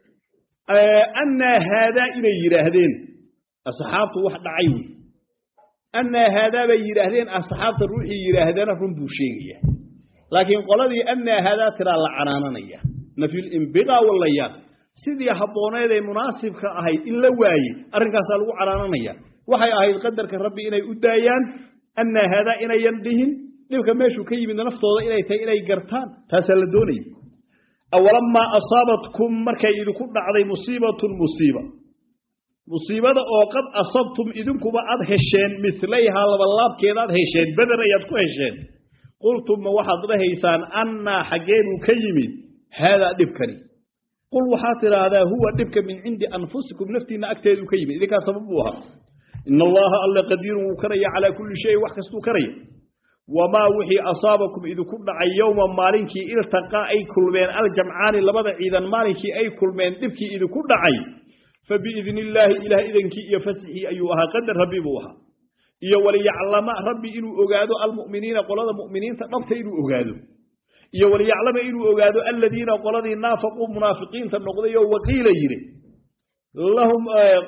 annaa haadaa inay yidhaahdeen asxaabtu wax dhacay wey annaa haadaa bay yidhaahdeen asxaabta ruuxii yidhaahdana run buu sheegaya laakiin qoladii annaa haadaa tiraa la canaananaya nafyulimbiqaa wallayaaq sidii habbooneed ee munaasibka ahayd in la waayey arrinkaasaa lagu canaananaya waxay ahayd qadarka rabbi inay u daayaan annaa haadaa inayan dhihin dhibka meeshuu ka yimid naftooda inay tahay inay gartaan taasaa la doonaya awalamaa asaabatkum markay idinku dhacday musiibatun musiiba musiibada oo qad asabtum idinkuba aad hesheen milayhaa labalaabkeeda aad hesheen beder ayaad ku hesheen qultum ma waxaad dhahaysaan annaa xaggeebuu ka yimid haadaa dhibkani qul waxaad tidhaahdaa huwa dhibka min cindi anfusikum naftiinna agteeduu ka yimid idinkaa sabab buu ahaa ina allaha alla qadiirun wuu karaya calaa kulli shayin wax kastuu karaya wamaa wixii asaabakum idinku dhacay yowma maalinkii iltaqaa ay kulmeen aljamcaani labada ciidan maalinkii ay kulmeen dhibkii idinku dhacay fa biidni illaahi ilaah idankii iyo fasixii ayuu ahaa qadar rabbi buu ahaa iyo waliyaclama rabbi inuu ogaado almu'miniina qolada mu'miniinta dhabta inuu ogaado iyo waliyaclama inuu ogaado aladiina qoladii naafaquu munaafiqiinta noqday oo waqiila yidhi lahum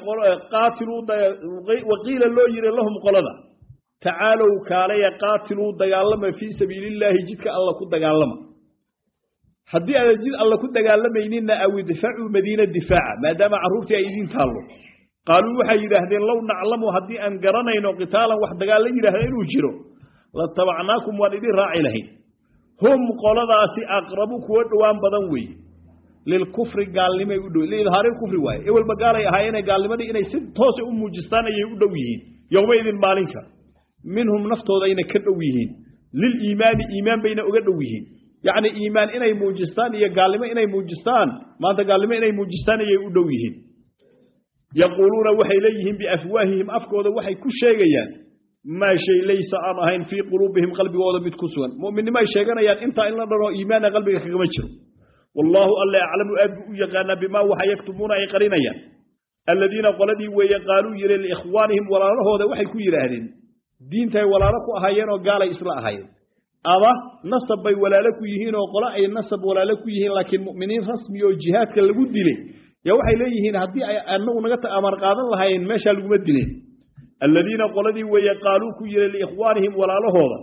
waqiila loo yidhi lahum qolada tacaalow kaalaya qaatiluu dagaalama fii sabiili illaahi jidka alla ku dagaalama haddii aadan jid alla ku dagaalamayninna aw idfacuu madiina difaaca maadaama carruurtii ay idiin taallo qaaluu waxay yidhaahdeen low naclamu haddii aan garanayno qitaalan wax dagaal la yidhaahda inuu jiro latabacnaakum waan idin raaci lahayn hum qoladaasi aqrabu kuwo dhowaan badan weeye lilkufri gaalnimay u dhow liidhaari kufri waaye ewelba gaalay ahaayeene gaalnimadii inay si toosa u muujistaan ayay u dhow yihiin yowmaidin maalinka minhum naftoodayna ka dhow yihiin liliimaani iimaan bayna uga dhow yihiin yacni iimaan inay muujistaan iyo gaalnimo inay muujistaan maanta gaalnimo inay muujistaan ayay u dhow yihiin yaquuluuna waxay leeyihiin biafwaahihim afkooda waxay ku sheegayaan maa shay laysa aan ahayn fii quluubihim qalbigooda mid ku sugan mu'minnimo ay sheeganayaan intaa in la dhanoo iimaana qalbiga kagama jiro wallaahu alle aclamu aad buu u yaqaanaa bimaa waxa yaktumuuna ay qarinayaan aladiina qoladii weeye qaaluu yidhi liikhwaanihim walaalahooda waxay ku yidhaahdeen diintay walaalo ku ahaayeen oo gaalay isla ahaayeen ama nasab bay walaalo ku yihiin oo qolo ay nasab walaalo ku yihiin laakiin mu'miniin rasmi oo jihaadka lagu dilay yaa waxay leeyihiin haddii ay anagu naga amar qaadan lahaayeen meeshaa laguma dileen aladiina qoladii weeye qaaluu ku yidhi liikhwaanihim walaalahooda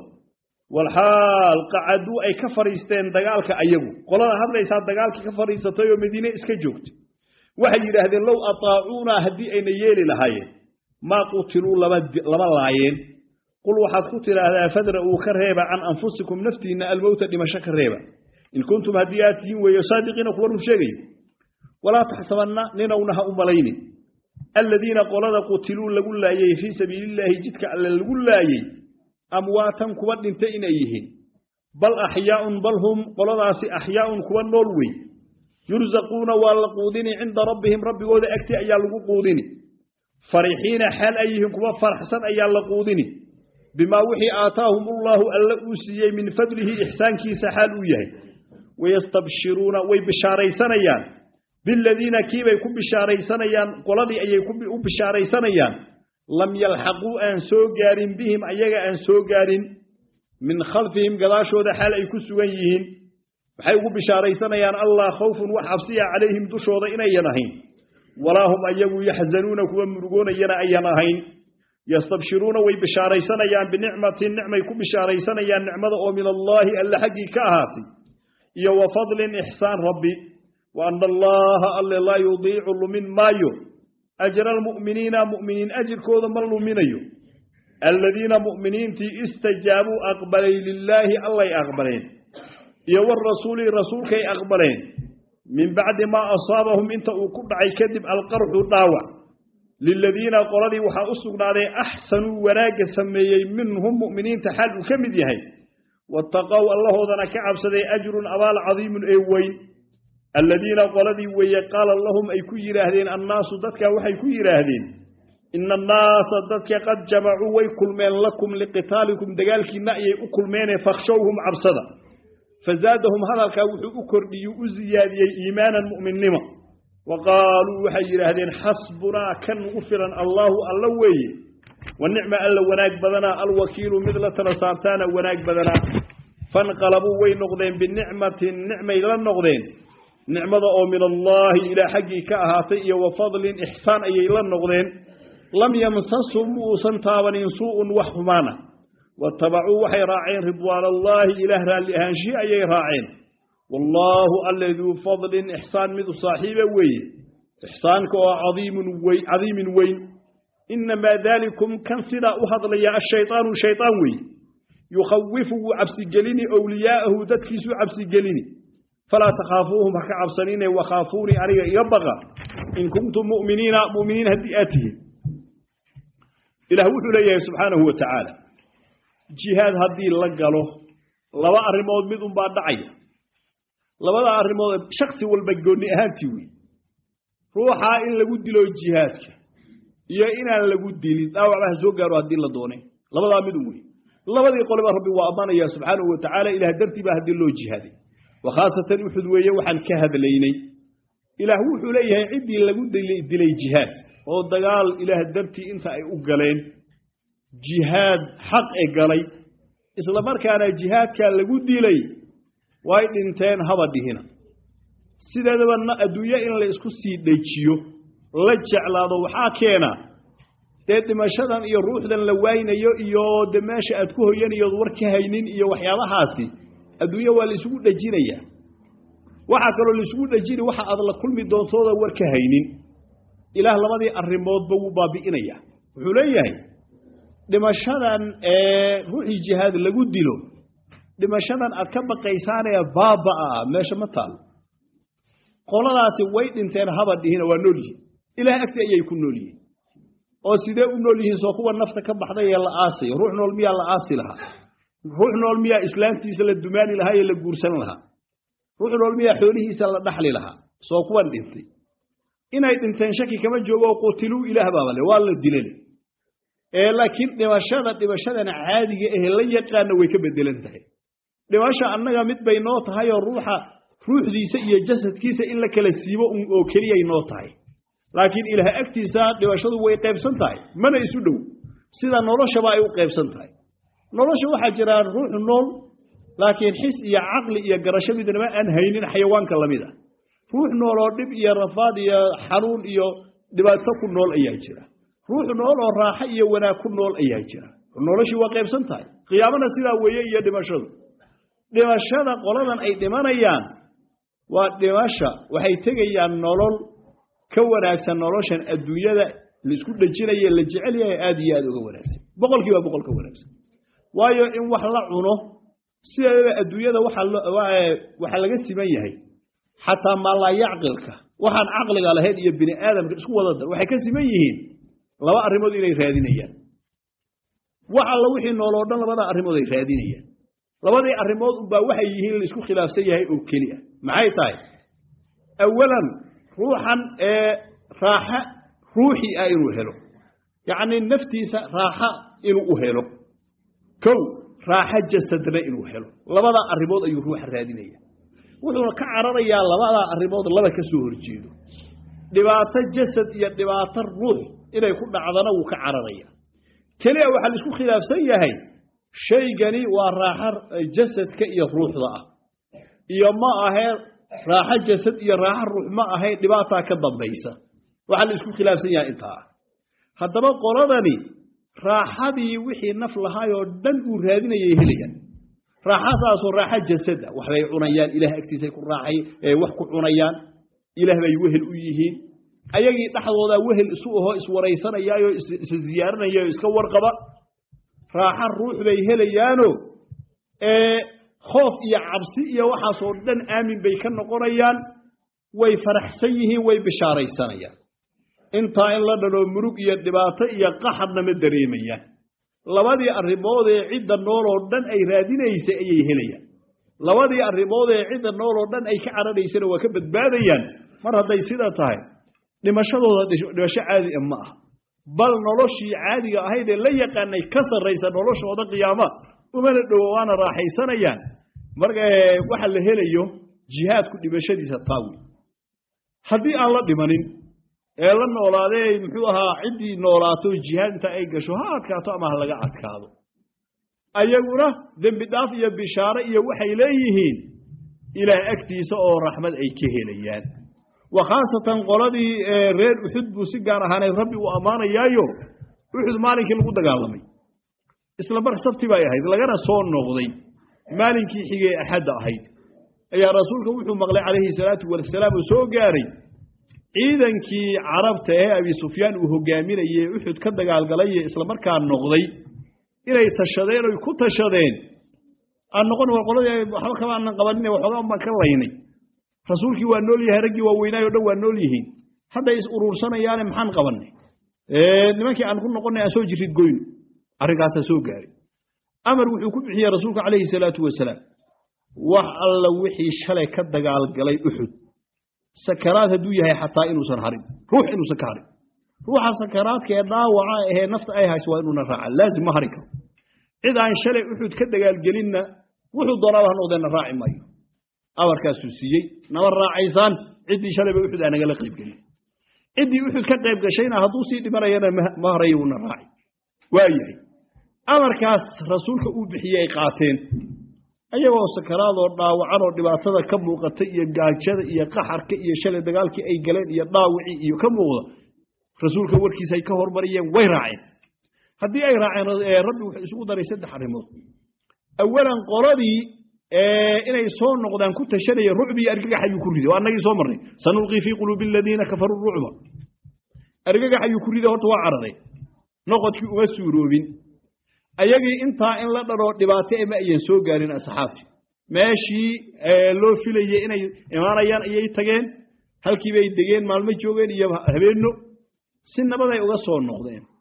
walxaal qacaduu ay ka fadhiisteen dagaalka ayagu qolada hadlaysaa dagaalkii ka fadhiisatay oo madiine iska joogtay waxay yidhaahdeen low ataacuunaa haddii ayna yeeli lahaayeen maa qutiluu lama laayeen qul waxaad ku tidhaahdaa fadra'uu ka reeba can anfusikum naftiinna almowta dhimasho ka reeba in kuntum haddii aad tihiin weeyo saadiqiina kuwa run sheegayo walaa taxsabanna ninowna ha u malaynin aladiina qolada qutiluu lagu laayey fii sabiilillaahi jidka alle lagu laayey amwaatan kuwa dhintay inay yihiin bal axyaaun bal hum qoladaasi axyaaun kuwa nool wey yursaquuna waa la quudini cinda rabbihim rabbigooda agti ayaa lagu quudini farixiina xaal ay yihiin kuwa faraxsan ayaa la quudini bimaa wixii aataahum ullaahu alle uu siiyey min fadlihi ixsaankiisa xaal uu yahay wayastabshiruuna way bishaaraysanayaan biladiina kiibay ku bishaaraysanayaan qoladii ayay u bishaaraysanayaan lam yalxaquu aan soo gaarin bihim ayaga aan soo gaarin min khalfihim gadaashooda xaal ay ku sugan yihiin waxay ugu bishaaraysanayaan allah khawfun wax cabsiya calayhim dushooda inayan ahayn walaa hum ayagu yaxzanuuna kuwa murugoonayana ayan ahayn yastabshiruuna way bishaaraysanayaan binicmatin nicmay ku bishaaraysanayaan nicmada oo min allaahi alle xaggii ka ahaatay iyo wa fadlin ixsaan rabbi wa ana allaha alle laa yudiicu lumin maayo ajra almu'miniina mu'miniin ajirkooda ma luminayo aladiina mu'miniintii istajaabuu aqbalay lilaahi allay aqbaleen iyo warasuuli rasuulkay aqbaleen min bacdi maa asaabahum inta uu ku dhacay kadib alqarxu dhaawac liladiina qoladii waxaa u sugnaaday axsanuu wanaagga sameeyey minhum mu'miniinta xaal uu ka mid yahay waataqow allahoodana ka cabsaday ajrun abaal cadiimun ee weyn aladiina qoladii weeye qaala lahum ay ku yidhaahdeen annaasu dadkaa waxay ku yidhaahdeen ina annaasa dadka qad jamacuu way kulmeen lakum liqitaalikum dagaalkiinna ayay u kulmeene fakhshowhum cabsada fazaadahum hadalkaa wuxuu u kordhiyey u siyaadiyey iimaanan mu'minnimo wa qaaluu waxay yidhaahdeen xasbunaa kan ugu filan allaahu alla weeye wa nicma alla wanaag badanaa alwakiilu mid la tala saartaana wanaag badanaa fanqalabuu way noqdeen binicmatin nicmay la noqdeen nicmada oo min allaahi ilaa xaggii ka ahaatay iyo wa fadlin ixsaan ayay la noqdeen lam yamsashum muusan taabanin suu'un wax xumaana watabacuu waxay raaceen ridwaan allaahi ilaah raalli ahaanshihi ayay raaceen wallaahu alle duu fadlin ixsaan midu saaxiiba weeye ixsaanka oo cadiimin weyn inamaa daalikum kan sidaa u hadlaya ashaydaanu shaydaan weeye yukhawifu wuu cabsigelini owliyaa'ahu dadkiisuu cabsigelini falaa takhaafuuhum ha ka cabsanine wakhaafuunii aniga iga baqa in kuntum muminiina muminiin haddii aad tihiin ilaah wuxuu leeyahay subxaanahu wa tacaala jihaad haddii la galo laba arrimood mid unbaa dhacaya labada arrimood shaksi walba goonni ahaantii wey ruuxaa in lagu dilo jihaadka iyo inaan lagu dilin dhaawacba ha soo gaaro haddii la doonay labadaa midun wey labadii qoleba rabbi waa ammaanaya subxaanahu wa tacaala ilaah dartii baa haddii loo jihaaday wa khaasatan uxud weeye waxaan ka hadlaynay ilaah wuxuu leeyahay ciddii lagu dilay jihaad oo dagaal ilaah dartii inta ay u galeen jihaad xaq e galay isla markaana jihaadkaa lagu dilay way dhinteen haba dhihina sideedaba adduunyo in la isku sii dhejiyo la jeclaado waxaa keena dee dhimashadan iyo ruuxdan la waaynayo iyo de meesha aad ku hoyanayood war ka haynin iyo waxyaabahaasi adduunyo waa la isugu dhejinayaa waxaa kaloo la isugu dhejini waxa aad la kulmi doontooda war ka haynin ilaah labadii arrimoodba wuu baabi'inaya wuxuu leeyahay dhimashadan ee ruuxii jihaad lagu dilo dhimashadan aad ka baqaysaanee baaba'a meesha ma taalo qoladaasi way dhinteen haba dhihina waa nool yihiin ilaah agti ayay ku nool yihiin oo sidee u nool yihiin soo kuwa nafta ka baxday ee la aasayo ruux nool miyaa la aasi lahaa ruux nool miyaa islaamtiisa la dumaani lahaa ee la guursan lahaa ruux nool miyaa xoolihiisa la dhaxli lahaa soo kuwan dhintay inay dhinteen shaki kama joogo oo qutiluu ilaah baaba le waa la dilale ee laakiin dhimashada dhimashadana caadiga ahe la yaqaana way ka bedelan tahay dhimasha annaga mid bay noo tahay oo ruuxa ruuxdiisa iyo jasadkiisa in la kala siibo oo keliyay noo tahay laakiin ilaah agtiisa dhimashadu way qaybsan tahay mana isu dhow sida noloshaba ay u qaybsan tahay nolosha waxaa jira ruux nool laakiin xis iyo caqli iyo garasho midnaba aan haynin xayawaanka lamid ah ruux nool oo dhib iyo rafaad iyo xanuun iyo dhibaato ku nool ayaa jira ruux nool oo raaxo iyo wanaag ku nool ayaa jira noloshii waa qaybsan tahay qiyaamana sidaa weeye iyo dhimashadu dhimashada qoladan ay dhimanayaan waa dhimasha waxay tegayaan nolol ka wanaagsan noloshan adduunyada laisku dhejinaye la jecel yahay aada iyo aada uga wanaagsan boqolkiiba boqol ka wanaagsan waayo in wax la cuno sideedaba adduunyada waxaa laga siman yahay xataa maalaayacqilka waxaan caqliga lahayn iyo bini aadamka isku wada dar waxay ka siman yihiin laba arrimood inay raadinayaan wax alla wixii nooloo dhan labada arrimood ay raadinayaan labadii arrimood unbaa waxay yihiin la isku khilaafsan yahay oo keli ah maxay tahay awalan ruuxan ee raaxa ruuxi ah inuu helo yacnii naftiisa raaxa inuu u helo kow raaxo jasadna inuu helo labada arrimood ayuu ruuxa raadinaya wuxuuna ka cararayaa labadaa arrimood laba ka soo horjeedo dhibaato jasad iyo dhibaato ruux inay ku dhacdana wuu ka cararaya keliya waxaa la isku khilaafsan yahay shaygani waa raaxo jasadka iyo ruuxda ah iyo ma ahee raaxo jasad iyo raaxo ruux ma ahayn dhibaataa ka dambaysa waxaa la isku khilaafsan yahay intaa ah haddaba qoladani raaxadii wixii naf lahaayoo dhan uu raadinayay helayaan raaxadaasoo raaxo jasada waxbay cunayaan ilaah agtiisay ku raaxay wax ku cunayaan ilaah bay wehel u yihiin ayagii dhexdoodaa wehel isu ahoo iswaraysanayaayo is ziyaaranaya oo iska warqaba raaxo ruux bay helayaano khoof iyo cabsi iyo waxaasoo dhan aamin bay ka noqonayaan way faraxsan yihiin way bishaaraysanayaan intaa in la dhanoo murug iyo dhibaato iyo qaxadna ma dareemayaan labadii arrimoodee cidda nooloo dhan ay raadinaysay ayay helayaan labadii arrimoodee cidda nooloo dhan ay ka cararaysana waa ka badbaadayaan mar hadday sida tahay dhimashadooda dhimasho caadi a ma ah bal noloshii caadiga ahayd ee la yaqaanay ka sarraysa noloshooda qiyaama umana dhowo waana raaxaysanayaan marka waxa la helayo jihaadku dhimashadiisa taawi haddii aan la dhimanin ee la noolaadee muxuu ahaa ciddii noolaato jihaad inta ay gasho ha adkaato ama ha laga adkaado ayaguna dembi dhaaf iyo bishaare iyo waxay leeyihiin ilaah agtiisa oo raxmad ay ka helayaan wa khaasatan qoladii reer uxud buu si gaar ahaanay rabbi uu ammaanayaayo uxud maalinkii lagu dagaalamay isla mar sabti bay ahayd lagana soo noqday maalinkii xigee axadda ahayd ayaa rasuulka wuxuu maqlay calayhi salaatu wasalaam uu soo gaaray ciidankii carabta ee abi sufyaan uu hogaaminayey uxud ka dagaalgalay isla markaa noqday inay tashadeen oy ku tashadeen aan noqon war qoladii waxba kama aanan qabanin waxoogaa baan ka laynay rasuulkii waa nool yahay raggii waaweynaayo o dhan waa nool yihiin hadday is uruursanayaane maxaan qabanay nimankii aan ku noqonay aan soo jirid goyno arrinkaasaa soo gaaray amar wuxuu ku bixiyey rasuulku calayhi salaatu wasalaam wax alla wixii shalay ka dagaalgalay uxud sakaraad hadduu yahay xataa inuusan harin ruux inuusan ka harin ruuxa sakaraadka ee dhaawaca ahee nafta ay hayso waa inuuna raaca laazim ma harin karo cid aan shalay uxud ka dagaalgelinna wuxuu doonaaba ha noqdeenna raaci maayo amarkaasuu siiyey nama raacaysaan ciddii shalayba uxud aa nagala qaybgelin ciddii uxud ka qayb gashayna hadduu sii dhimanayana ma harayo uuna raaci waa yahay amarkaas rasuulka uu bixiyey ay qaateen ayagoo sakaraadoo dhaawacanoo dhibaatada ka muuqata iyo gaajada iyo qaxarka iyo shalay dagaalkii ay galeen iyo dhaawicii iyo ka muuqda rasuulka warkiisa ay ka hormariyeen way raaceen haddii ay raaceen rabbi wuxuu isugu daray saddex arrimood awalan qoladii inay soo noqdaan ku tashanaya rucbi iyo argagax ayuu ku riday oo annagii soo marnay sanulqii fii quluubi aladiina kafaruu rucba argagax ayuu ku riday horta waa cararay noqodkii uma suuroobin ayagii intaa in la dhanoo dhibaato ema ayan soo gaarin asxaabti meeshii loo filayey inay imaanayaan ayay tageen halkii bay degeen maalmo joogeen iyo habeenno si nabaday uga soo noqdeen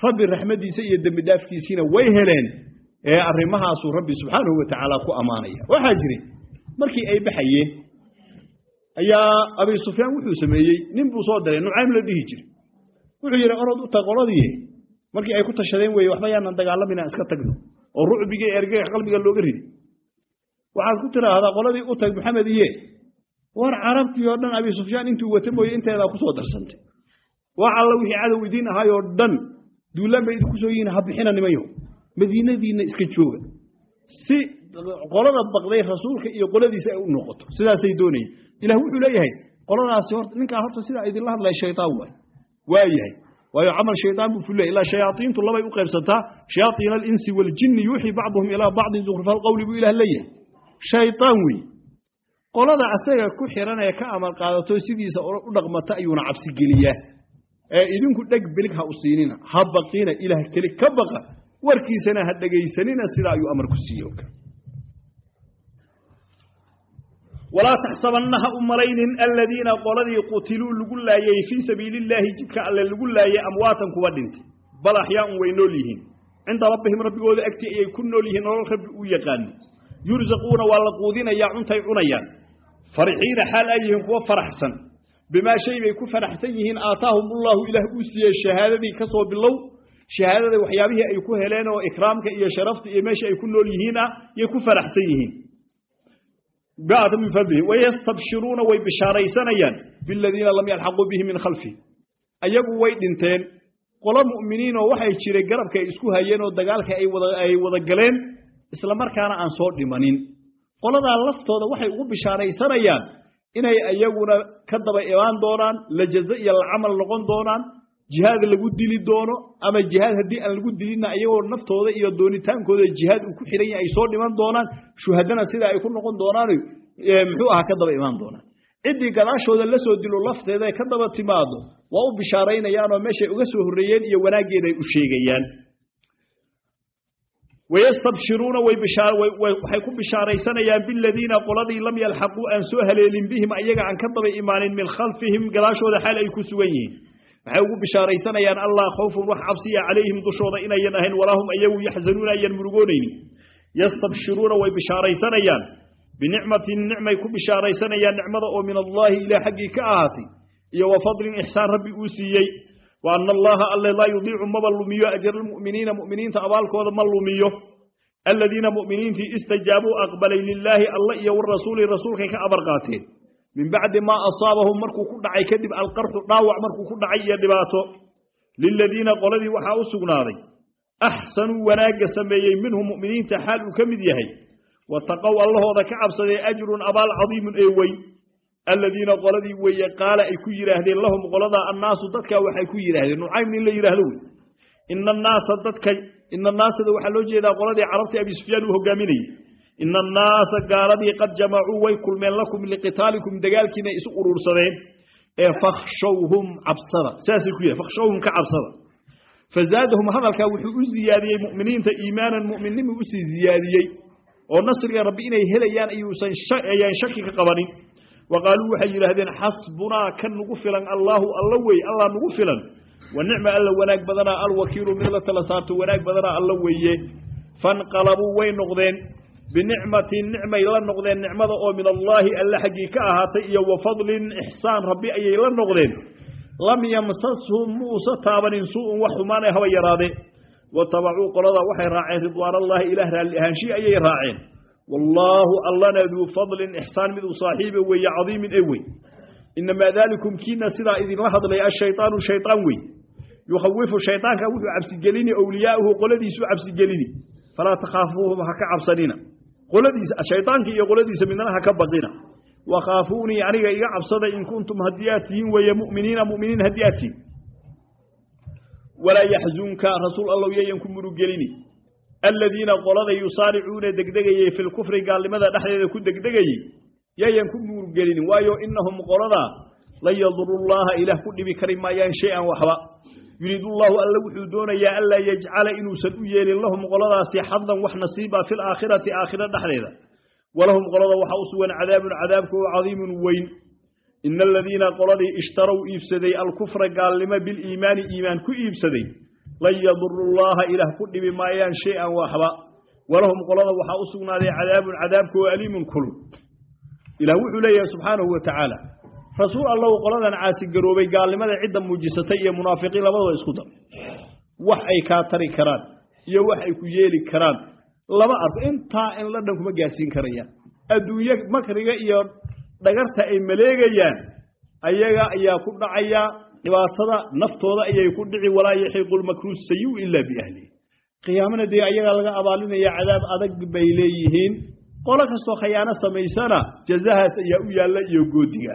rabbi raxmaddiisa iyo dembi dhaafkiisiina way heleen ee arrimahaasuu rabbi subxaanahu wa tacaala ku ammaanaya waxaa jiray markii ay baxayeen ayaa abi sufyaan wuxuu sameeyey nin buu soo diray nucaym la dhihi jiray wuxuu yidhi orod u tag qoladii markii ay ku tashadeen weeye waxba yaanan dagaalamin aan iska tagno oo rucbigii ergega qalbiga looga ridi waxaad ku tiraahdaa qoladii u tag maxamed iye war carabtii oo dhan abi sufyaan intuu wata mooye inteedaa ku soo darsantay wax alla wixii cadow idiin ahaayoo dhan duulaan bay idinku soo yihiin ha bixina nimayo madiinadiinna iska jooga si qolada baqday rasuulka iyo qoladiisa ay u noqoto sidaasay doonayeen ilah wuxuu leeyahay qoladaasi horta ninkaa horta sidaa idinla hadlaya shaytaan waay waa yahay waayo camal shaytaan buu fulaya ilaa shayaaiintu labay u qaybsataa shayaaiin alinsi waljinni yuuxii bacduhum ilaa bacdin zukhrufa alqowli buu ilah leeyahay shaytaan wey qolada asaga ku xiran ee ka amal qaadato sidiisa u dhaqmata ayuuna cabsigeliyaa ee idinku dheg bilig ha u siinina ha baqina ilaah keli ka baqa warkiisana ha dhegaysanina sidaa ayuu amar ku siiye walaa taxsabanna ha u malaynin aladiina qoladii qutiluu lagu laayey fii sabiili illaahi jidka alle lagu laayey amwaatan kuwa dhintay bal axyaaun way nool yihiin cinda rabbihim rabbigooda agtii ayay ku nool yihiin nolol rabbi uu yaqaani yursaquuna waa la quudinayaa cuntay cunayaan farixiina xaal ay yihiin kuwa faraxsan bimaa shay bay ku faraxsan yihiin aataahum ullahu ilaah uu siiyey shahaadadii ka soo bilow shahaadada waxyaabihii ay ku heleen oo ikraamka iyo sharafta iyo meesha ay ku nool yihiin ah yay ku faraxsan yihiin ba'ata min fadlihi wayastabshiruuna way bishaaraysanayaan biladiina lam yalxaquu bihi min khalfihi ayagu way dhinteen qolo mu'miniin oo waxay jiray garabka ay isku hayeen oo dagaalka ay wada ay wada galeen isla markaana aan soo dhimanin qoladaa laftooda waxay ugu bishaaraysanayaan inay iyaguna ka daba imaan doonaan lajazo iyo lacamal noqon doonaan jihaad lagu dili doono ama jihaad haddii aan lagu dilinna iyagoo naftooda iyo doonitaankooda jihaad uu ku xihan yahay ay soo dhiman doonaan shuhadana sida ay ku noqon doonaan muxuu ahaa ka daba imaan doonaan ciddii gadaashooda la soo dilo lafteeda ka daba timaado waa u bishaaraynayaan oo meeshay uga soo horreeyeen iyo wanaaggeeda ay u sheegayaan wayastabshiruuna waxay ku bishaaraysanayaan biladiina qoladii lam yalxaquu aan soo haleelin bihim ayaga aan ka daba imaanin min khalfihim gadaashooda xaal ay ku sugan yihiin waxay ugu bishaaraysanayaan allah khawfun wax cabsiya calayhim dushooda inayan ahayn walaa hum ayagu yaxzanuuna ayan murugoonaynin yastabshiruuna way bishaaraysanayaan binicmatin nicmay ku bishaaraysanayaan nicmada oo min allaahi ilah xaggii ka ahaatay iyo wa fadlin ixsaan rabbi uu siiyey wa ana allaha alle laa yudiicu maba lumiyo ajra almu'miniina mu'miniinta abaalkooda ma lumiyo aladiina mu'miniintii istajaabuu aqbalay lilaahi alla iyo warasuuli rasuulkay ka abar qaateen min bacdi maa asaabahum markuu ku dhacay kadib alqarxu dhaawac markuu ku dhacay iyo dhibaato liladiina qoladii waxaa u sugnaaday axsanuu wanaagga sameeyey minhum mu'miniinta xaal uu ka mid yahay wataqow allahooda ka cabsadee ajrun abaal cadiimun ee wey aladiina qoladii weeye qaala ay ku yidhaahdeen lahum qoladaa annaasu dadkaa waxay ku yidhaahdeen nucaym nin la yidhaahdo wey ina annaasa dadka ina annaasada waxaa loo jeedaa qoladii carabtii abi sufyaan uu hogaaminayey ina annaasa gaaladii qad jamacuu way kulmeen lakum liqitaalikum dagaalkiina isu urursadeen ee fakhshawhum cabsada saasay ku yidhahen fakhshawhum ka cabsada fazaadahum hadalkaa wuxuu u ziyaadiyey mu'miniinta iimaanan mu'minnimi usii ziyaadiyey oo nasriga rabbi inay helayaan ayuusan ayaan shaki ka qabanin wa qaaluu waxay yidhaahdeen xasbunaa kan nugu filan allaahu alla wey allah nugu filan wa nicma alla wanaag badanaa alwakiilu mid la tala saarto wanaag badanaa alla weeye fanqalabuu way noqdeen binicmatin nicmay la noqdeen nicmada oo min allaahi alla xaggii ka ahaatay iyo wa fadlin ixsaan rabbi ayay la noqdeen lam yamsashum muusa taabanin suu'un wax xumaanay haba yaraade watabacuu qolada waxay raaceen ridwaanallaahi ilaah raalli ahaanshii ayay raaceen wallaahu allana duu fadlin ixsaan mid uu saaxiiba weeye cadiimin ee wey inamaa daalikum kiina sidaa idinla hadlay ashaytaanu shaytaan wey yukhawifu shaytaanka wuxuu cabsigelini owliyaa'uhu qoladiisu cabsigelini falaa takhaafuuhum ha ka cabsanina qoladiisa shaytaanka iyo qoladiisa midna ha ka baqina wakhaafuunii aniga iga cabsada in kuntum haddii aad tihiin weeye mu'miniina mu'miniin haddii aad tihin walaa yaxzunka rasuul allow yayan ku murugelini aladiina qolada yusaaricuuna degdegayey fi lkufri gaalnimada dhexdeeda ku degdegayey yayan ku murugelini waayo inahum qoladaa lan yaduru llaha ilaah ku dhibi kari maayaan shay-an waxba yuriidu llahu alla wuxuu doonayaa anlaa yajcala inuusan u yeelin lahum qoladaasi xadan wax nasiiba fi laakhirati aakhira dhexdeeda walahum qolada waxaa u sugan cadaabun cadaabka oo cadiimun weyn ina aladiina qoladii ishtarow iibsaday alkufra gaalnimo biliimaani iimaan ku iibsaday lan yaduru llaha ilaah ku dhibi maayaan shay-an waxba walahum qolada waxaa u sugnaaday cadaabun cadaabka oo aliimun kulul ilaah wuxuu leeyahay subxaanahu wa tacaala rasuul allow qoladan caasigaroobay gaalnimada cidda muujisatay iyo munaafiqiin labadaba isku dar wax ay kaa tari karaan iyo wax ay ku yeeli karaan lama arko intaa in la dhan kuma gaadsiin karayaan adduunye makriga iyo dhagarta ay maleegayaan ayaga ayaa ku dhacaya dhibaatada naftooda ayay ku dhici walaa yaxiiqu lmakru sayu ilaa biahlihi qiyaamana dee ayagaa laga abaalinaya cadaab adag bay leeyihiin qolo kastoo khayaano samaysana jazahaas ayaa u yaalla iyo goodiga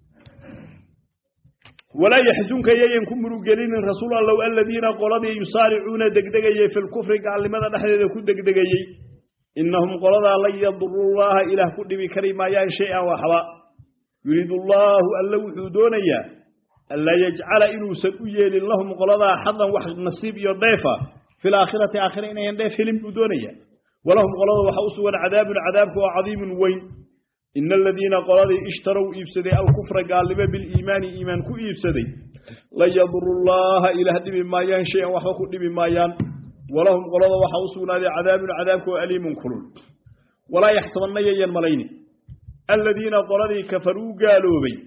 walaa yaxzunka yayan ku murugelinin rasuul allow aladiina qoladii yusaaricuuna degdegayey fi lkufri gaalnimada dhexdeeda ku degdegayey innahum qoladaa lan yaduru llaha ilaah ku dhibi kari maayaan shay-an waxba yuriidu allaahu alla wuxuu doonayaa anlaa yajcala inuusan u yeelin lahum qoladaa xadan wax nasiib iyo dheefa fi laakhirati aakhira inayan dheef helin buu doonayaa walahum qolada waxaa u sugan cadaabun cadaabka oo cadiimun weyn ina aladiina qoladii ishtarow iibsaday alkufra gaalnimo biliimaani iimaan ku iibsaday lan yaduru llaha ilaah dhibi maayaan shay-an waxba ku dhibi maayaan walahum qolada waxaa u sugnaaday cadaabun cadaabka oo aliimun kulul walaa yaxsabanna yayan malayni aladiina qoladii kafaruu gaaloobay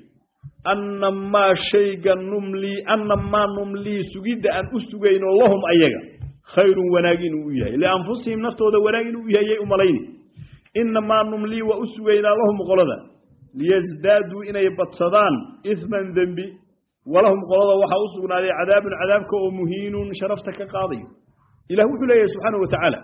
anna maa shayga numlii anna maa numlii sugidda aan u sugayno lahum ayaga khayrun wanaag inuu u yahay lianfusihim naftooda wanaag inuu u yahay yay u malayni inamaa numlii waa u sugaynaa lahum qolada liyasdaaduu inay badsadaan isman dembi walahum qolada waxaa u sugnaaday cadaabun cadaabka oo muhiinun sharafta ka qaadayo ilah wuxuu leeyahay subxaana wa tacaala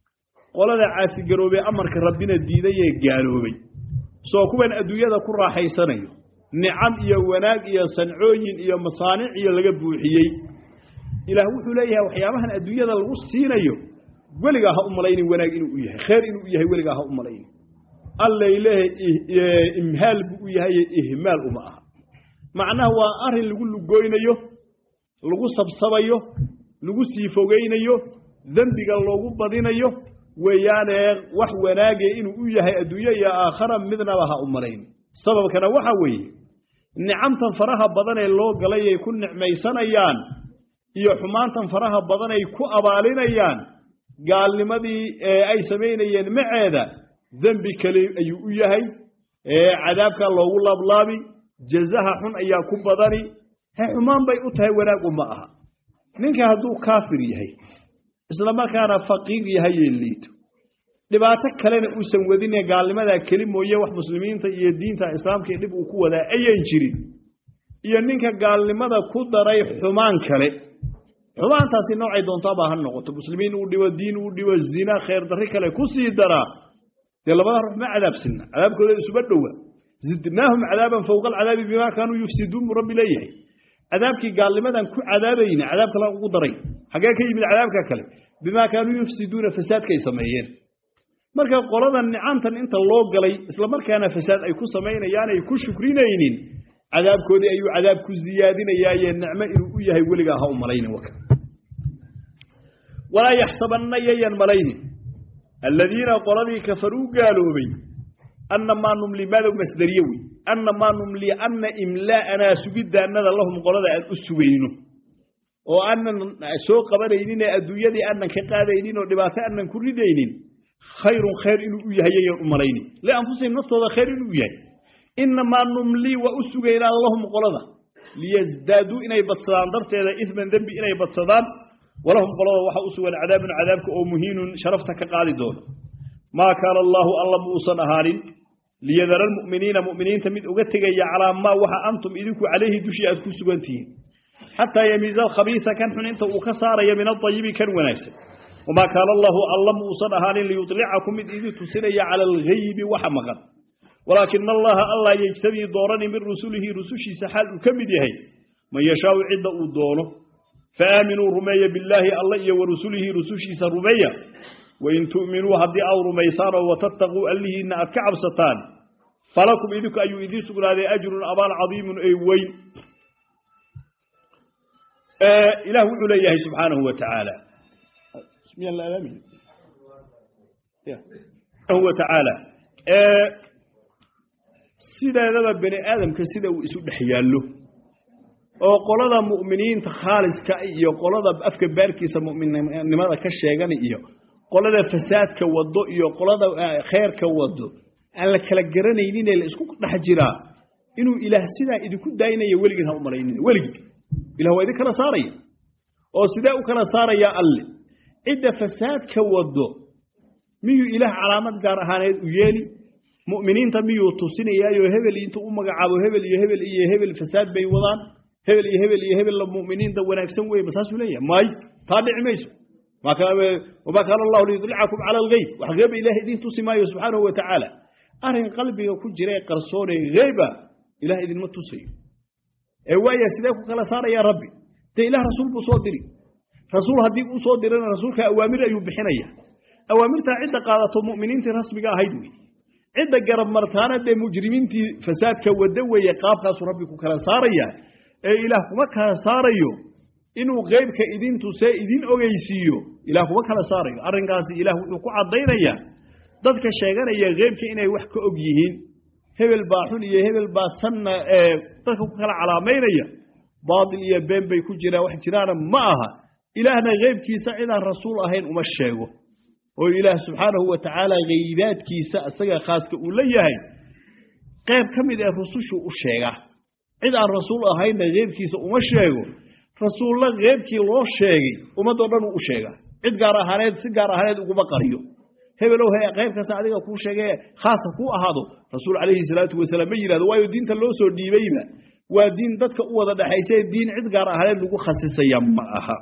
qolada caasigaroobay amarka rabbina diiday ee gaaloobay soo kuwan adduunyada ku raaxaysanayo nicam iyo wanaag iyo sancooyin iyo masaanic iyo laga buuxiyey ilaah wuxuu leeyahay waxyaabahan adduunyada lagu siinayo weligaa ha u malaynin wanaag inuu u yahay khayr inuu u yahay weligaa ha u malaynin allay leehay imhaal buu u yahay ihmaal uma aha macnaha waa arrin lagu lugoynayo lagu sabsabayo lagu sii fogaynayo dembiga loogu badinayo weeyaanee wax wanaage inuu u yahay adduunyo iyo aakhara midnaba ha u malaynin sababkana waxa weeye nicamtan faraha badan ee loo galay ay ku nicmaysanayaan iyo xumaantan faraha badan ay ku abaalinayaan gaalnimadii ay samaynayeen maceeda dembi kale ayuu u yahay cadaabkaa loogu laablaabi jazaha xun ayaa ku badani he xumaan bay u tahay wanaag uma aha ninka hadduu kaafir yahay isla markaana faqiir yahayee liito dhibaato kalena uusan wadine gaalnimadaa keli mooye wax muslimiinta iyo diinta islaamka dhib uu ku wadaa ayan jirin iyo ninka gaalnimada ku daray xumaan kale xumaantaasi noocay doontaabaa ha noqoto muslimiin uu dhibo diin uu dhibo zina khayr darri kale ku sii daraa dee labada ruux ma cadaabsinna cadaabkooda isuba dhowa zidnaahum cadaaban fowqa alcadaabi bimaa kaanuu yufsiduun buu rabbi leeyahay cadaabkii gaalnimadan ku cadaabayna cadaab kale ugu daray xaggee ka yimid cadaabka kale bimaa kaanuu yufsiduuna fasaadkaay sameeyeen marka qoladan nicamtan inta loo galay isla markaana fasaad ay ku samaynayaan ay ku shukrinaynin cadaabkoodii ayuu cadaab ku ziyaadinayaaye nicmo inuu u yahay weligaa ha u malaynin waka walaa yaxsabanna yayan malaynin aladiina qoladii kafaruu gaaloobay anna maa numli madow masdariye wey anna maa numli anna imlaa'anaa sugiddaannada lahum qolada aan u sugayno oo aanan soo qabanaynin ee adduunyadii aanan ka qaadaynin oo dhibaato aanan ku ridaynin khayrun khayr inuu u yahay yayan u malaynin lianfusihim naftooda khayr inuu u yahay inamaa numlii waa u sugaynaa lahum qolada liyasdaaduu inay badsadaan darteeda isman dembi inay badsadaan walahum qolada waxaa u sugan cadaabun cadaabka oo muhiinun sharafta ka qaadi doono maa kaana allaahu alla muusan ahaanin liyadara almu'miniina mu'miniinta mid uga tegaya calaa maa waxa antum idinku calayhi dushii aad ku sugan tihiin xataa yamiiza alkhabiisa kan xun inta uu ka saaraya min adayibi kan wanaagsan wamaa kaana allaahu alla muusan ahaanin liyudlicakum mid idin tusinaya cala alghaybi waxa maqan walaakina allaha allah yejtabii doorani min rusulihi rusushiisa xaal uu ka mid yahay man yashaau cidda uu doono faaaminuu rumeeya billaahi alla iyo wa rusulihi rusushiisa rumeeya wain tu'minuu haddii aad rumaysaan oo watattaquu allihiinna aad ka cabsataan falakum idinku ayuu idiin sugnaaday ajrun abaal cadiimun ee weyn ilaah wuxuu leeyahay subxaanahu wa tacaala wa tacaala sideedaba bani aadamka sida uu isu dhex yaallo oo qolada mu'miniinta khaaliska iyo qolada afka baarkiisa mu'minnimada ka sheegana iyo qolada fasaadka wado iyo qolada khayrka wado aan la kala garanayninee la isku dhex jiraa inuu ilaah sidaa idinku daaynayo weligin ha u malaynin weligin ilah waa idin kala saaraya oo sidee u kala saarayaa alle cidda fasaadka wado miyuu ilaah calaamad gaar ahaaneed u yeeli mu'miniinta miyuu tusinayaayo hebel intuu u magacaabo hebel iyo hebel iyo hebel fasaad bay wadaan hebel iyo hebel iyo hebel mu'miniinta wanaagsan weye masaasuu leeyahay may taa dhici mayso wamaa kaana allahu liyudlicakum cala algeyb wax geeba ilaah idiin tusi maayo subxaanahu wa tacaala arrin qalbiga ku jira ee qarsoonee geyba ilaah idinma tusayo ee waaya sidee ku kala saarayaa rabbi dee ilaah rasuul buu soo diri rasuul haddii uu soo dirana rasuulka awaamir ayuu bixinaya awaamirtaa cidda qaadato mu'miniintii rasmiga ahayd wey cidda garab martaana dee mujrimiintii fasaadka wada weeye qaabkaasuu rabbi ku kala saaraya ee ilaah kuma kala saarayo inuu qeybka idin tusee idin ogeysiiyo ilaah kuma kala saarayo arrinkaasi ilaah wuxuu ku caddaynayaa dadka sheeganaya qeybka inay wax ka og yihiin hebel baa xun iyo hebel baa sanna ee dadka ku kala calaamaynaya baatil iyo been bay ku jiraan wax jiraana ma aha ilaahna qeybkiisa cidaan rasuul ahayn uma sheego oo ilaah subxaanahu wa tacaala haybaadkiisa isaga khaaska uu la yahay qayb ka mid ee rusushu u sheegaa cid aan rasuul ahaynna qeybkiisa uma sheego rasuulla qeybkii loo sheegay ummadoo dhan uu u sheegaa cid gaar ahaaneed si gaar ahaaneed uguma qariyo hebelow he qaybkaas adiga kuu sheegee khaasa kuu ahaado rasuul calayhi salaatu wasalaam ma yidhahdo waayo diinta loo soo dhiibayba waa diin dadka u wada dhexaysa diin cid gaar ahaaneed lagu khasisaya ma aha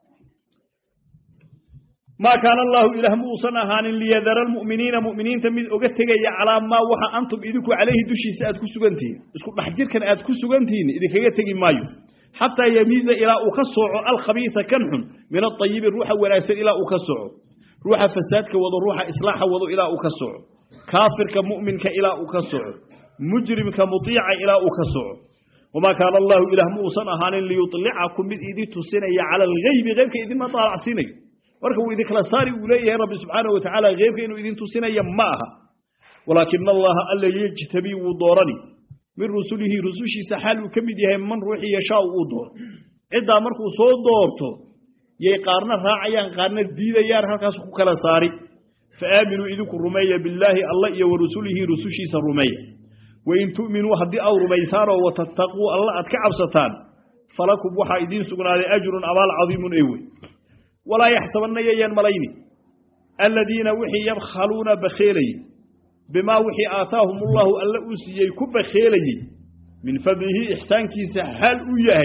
maa kaana allaahu ilaah ma uusan ahaanin liyadara almu'miniina mu'miniinta mid oga tegaya calaa maa waxa antum idinku calayhi dushiisa aad ku sugantihiin isku dhex jirkan aad ku sugantihiin idinkaga tegi maayo xataa yamiiza ilaa uu ka sooco alkhabiisa kan xun min aayibi ruuxa wanaagsan ilaa uu ka soco ruuxa fasaadka wado ruuxa islaaxa wado ilaa uu ka soco kaafirka mu'minka ilaa uu ka soco mujrimka mutiica ilaa uu ka soco wamaa kaana allaahu ilaah ma uusan ahaanin liyulicakum mid idin tusinaya cala algeybi qeybka idinma daalacsiinayo marka wuu idinkala saari uu leeyahay rabbi subxaanahu watacaala qeybka inuu idin tusinaya ma aha walaakina allaha alla yejtabii wuu doorani min rusulihi rusushiisa xaal uu ka mid yahay man ruuxii yashaau uu dooro ciddaa markuu soo doorto yay qaarna raacayaan qaarna diidayaan halkaas ku kala saari fa aaminuu idinku rumeeya billaahi alla iyo wa rusulihi rusushiisa rumeeya wain tu'minuu haddii aad rumaysaanoo watattaquu alla aad ka cabsataan falakum waxaa idiin sugnaaday ajrun abaal cadiimun ee wey walaa yaxsabanna yayaan malayni aladiina wixii yabkhaluuna bakheelayey bimaa wixii aataahum ullahu alla uu siiyey ku bakheelayey min fadlihi ixsaankiisa xaal uu yahay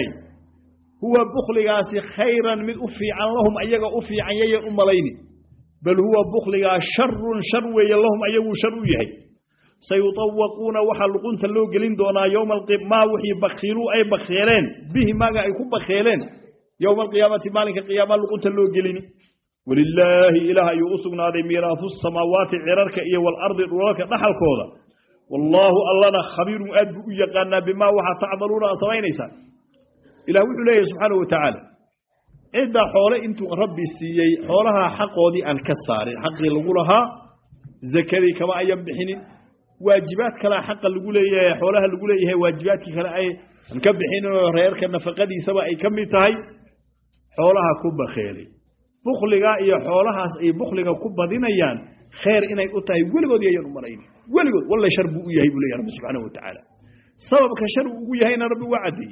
huwa bukhligaasi khayran mid u fiican lahum ayaga u fiican yayan u malayni bal huwa bukhligaa sharun shar weeye lahum ayaguu shar u yahay sayutawaquuna waxaa luqunta loo gelin doonaa yowma maa wixii bakhiiluu ay bakheeleen bihi maaga ay ku bakheeleen yowma alqiyaamati maalinka qiyaama luqunta loo gelini walilaahi ilaah ayuu u sugnaaday miiraahu samaawaati cirarka iyo walardi dhulalka dhaxalkooda wallaahu allana khabiirun aad buu u yaqaanaa bimaa waxaa tacmaluuna aad samaynaysaan ilah wuxuu leeyahy subxaanau watacaala cidda xoole intuu rabbi siiyey xoolaha xaqoodii aan ka saarin xaqii lagu lahaa zakadii kama ayan bixinin waajibaad kalea xaqa lagu leeyahay xoolaha lagu leeyahay waajibaadkii kale ay aan ka bixinoo reerka nafaqadiisaba ay ka mid tahay xoolaha ku bakheelay bukhliga iyo xoolahaas ay bukhliga ku badinayaan khayr inay u tahay weligood yayan u malayni weligood walla shar buu u yahay buu leeyahy rabbi subxaanahu watacaala sababka shar uu ugu yahayna rabbi waa caddeeyey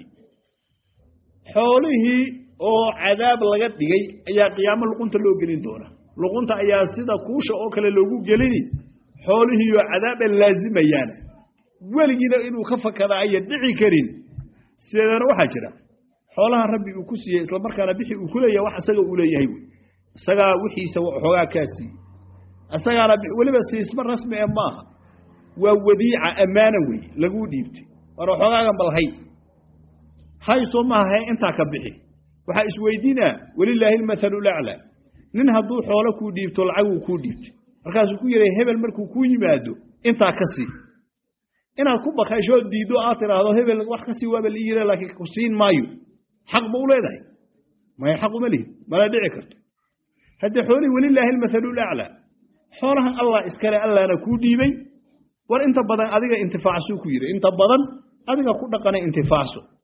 xoolihii oo cadaab laga dhigay ayaa qiyaamo luqunta loo gelin doona luqunta ayaa sida kuusha oo kale loogu gelini xoolihiioo cadaaba laazimayaan weligiina inuu ka fakadaa ayan dhici karin sideedana waxaa jira xoolaha rabbi uu ku siiyey islamarkaana bixi uu ku leeyahay wax isaga uu leeyahay wey isagaa wixiisa xoogaa kaa siiyey isagaana weliba siisma rasmi ee maaha waa wadiica ammaana wey laguu dhiibtay war xoogaagan bal hay hay soo maaha he intaa ka bixi waxaa isweydiinaa welilaahi almathalu laclaa nin hadduu xoolo kuu dhiibto lacaguu kuu dhiibtay markaasuu ku yidhay hebel markuu kuu yimaado intaa ka sii inaad ku bakashoo diiddo aad tidhaahdo hebel wax ka sii waaba liiyile laakiin ku siin maayo xaq ma u leedahay maya xaq uma lihid mana dhici karto haddee xoolihii welilaahi almathalu laclaa xoolahan allah iskale allahna kuu dhiibay war inta badan adiga intifaacsuu ku yidhi inta badan adiga ku dhaqana intifaacso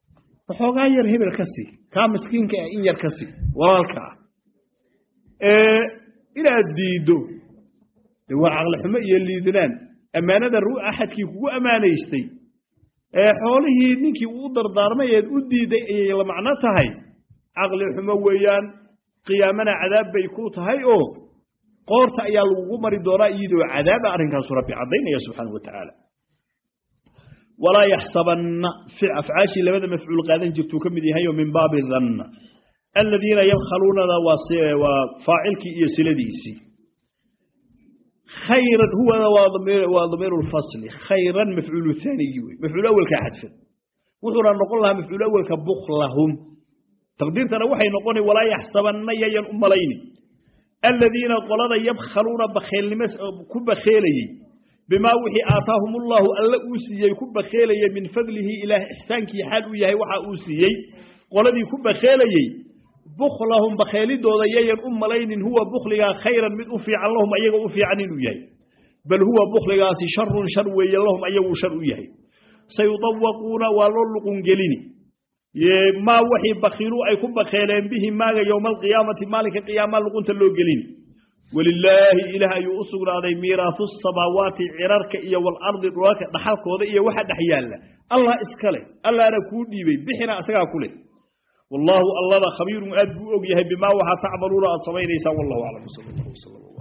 waxoogaa yar hebel ka sii kaa miskiinka ah in yar ka sii walaalka ah ee inaad diiddo de waa caqlixumo iyo liidnaan ammaanada ru axadkii kugu ammaanaystay ee xoolihii ninkii uu dardaarmay eed u diiday ayay la macno tahay caqli xumo weeyaan qiyaamana cadaab bay ku tahay oo qoorta ayaa lagugu mari doonaa iyadoo cadaaba arrinkaasu rabbi caddaynaya subxaanau wa tacaala walaa yaxsabanna afcaashii labada mafcuul qaadan jirtuu ka mid yahay oo min baabi danna aladiina yabkhaluunada waa faacilkii iyo siladiisii khayran huwana waa damiiru lfasli khayran mafcuulu haanigii wey mafcuul awelkaa xadfan wuxuuna noqon lahaa mafcuul awelka buklahum taqdiirtana waxay noqona walaa yaxsabanna yayan u malayni aladiina qolada yabkhaluuna bakheelnimo ku bakheelayey bimaa wixii aataahum ullahu alla uu siiyey ku bakheelayey min fadlihi ilaah ixsaankii xaal uu yahay waxa uu siiyey qoladii ku bakheelayey buklahum bakheelidooda yayan u malaynin huwa bukligaa khayran mid u fiican lahum ayaga u fiican inuu yahay bal huwa bukligaasi sharun shar weeye lahum ayaguu shar u yahay sayudawaquuna waa loo luqungelini maa waxii bakiiluu ay ku bakheeleen bihi maaga yowma alqiyaamati maalinka qiyaamaa luqunta loo gelini walilaahi ilaah ayuu u sugnaaday miiraahu samaawaati cirarka iyo walardi dhulalka dhaxalkooda iyo waxa dhex yaalla allah iska leh allahna kuu dhiibay bixina isagaa ku leh wallaahu allada khabiirun aad buu og yahay bimaa waxaa tacmaluuna aad samaynaysaan wallahu aclam sal allah wslam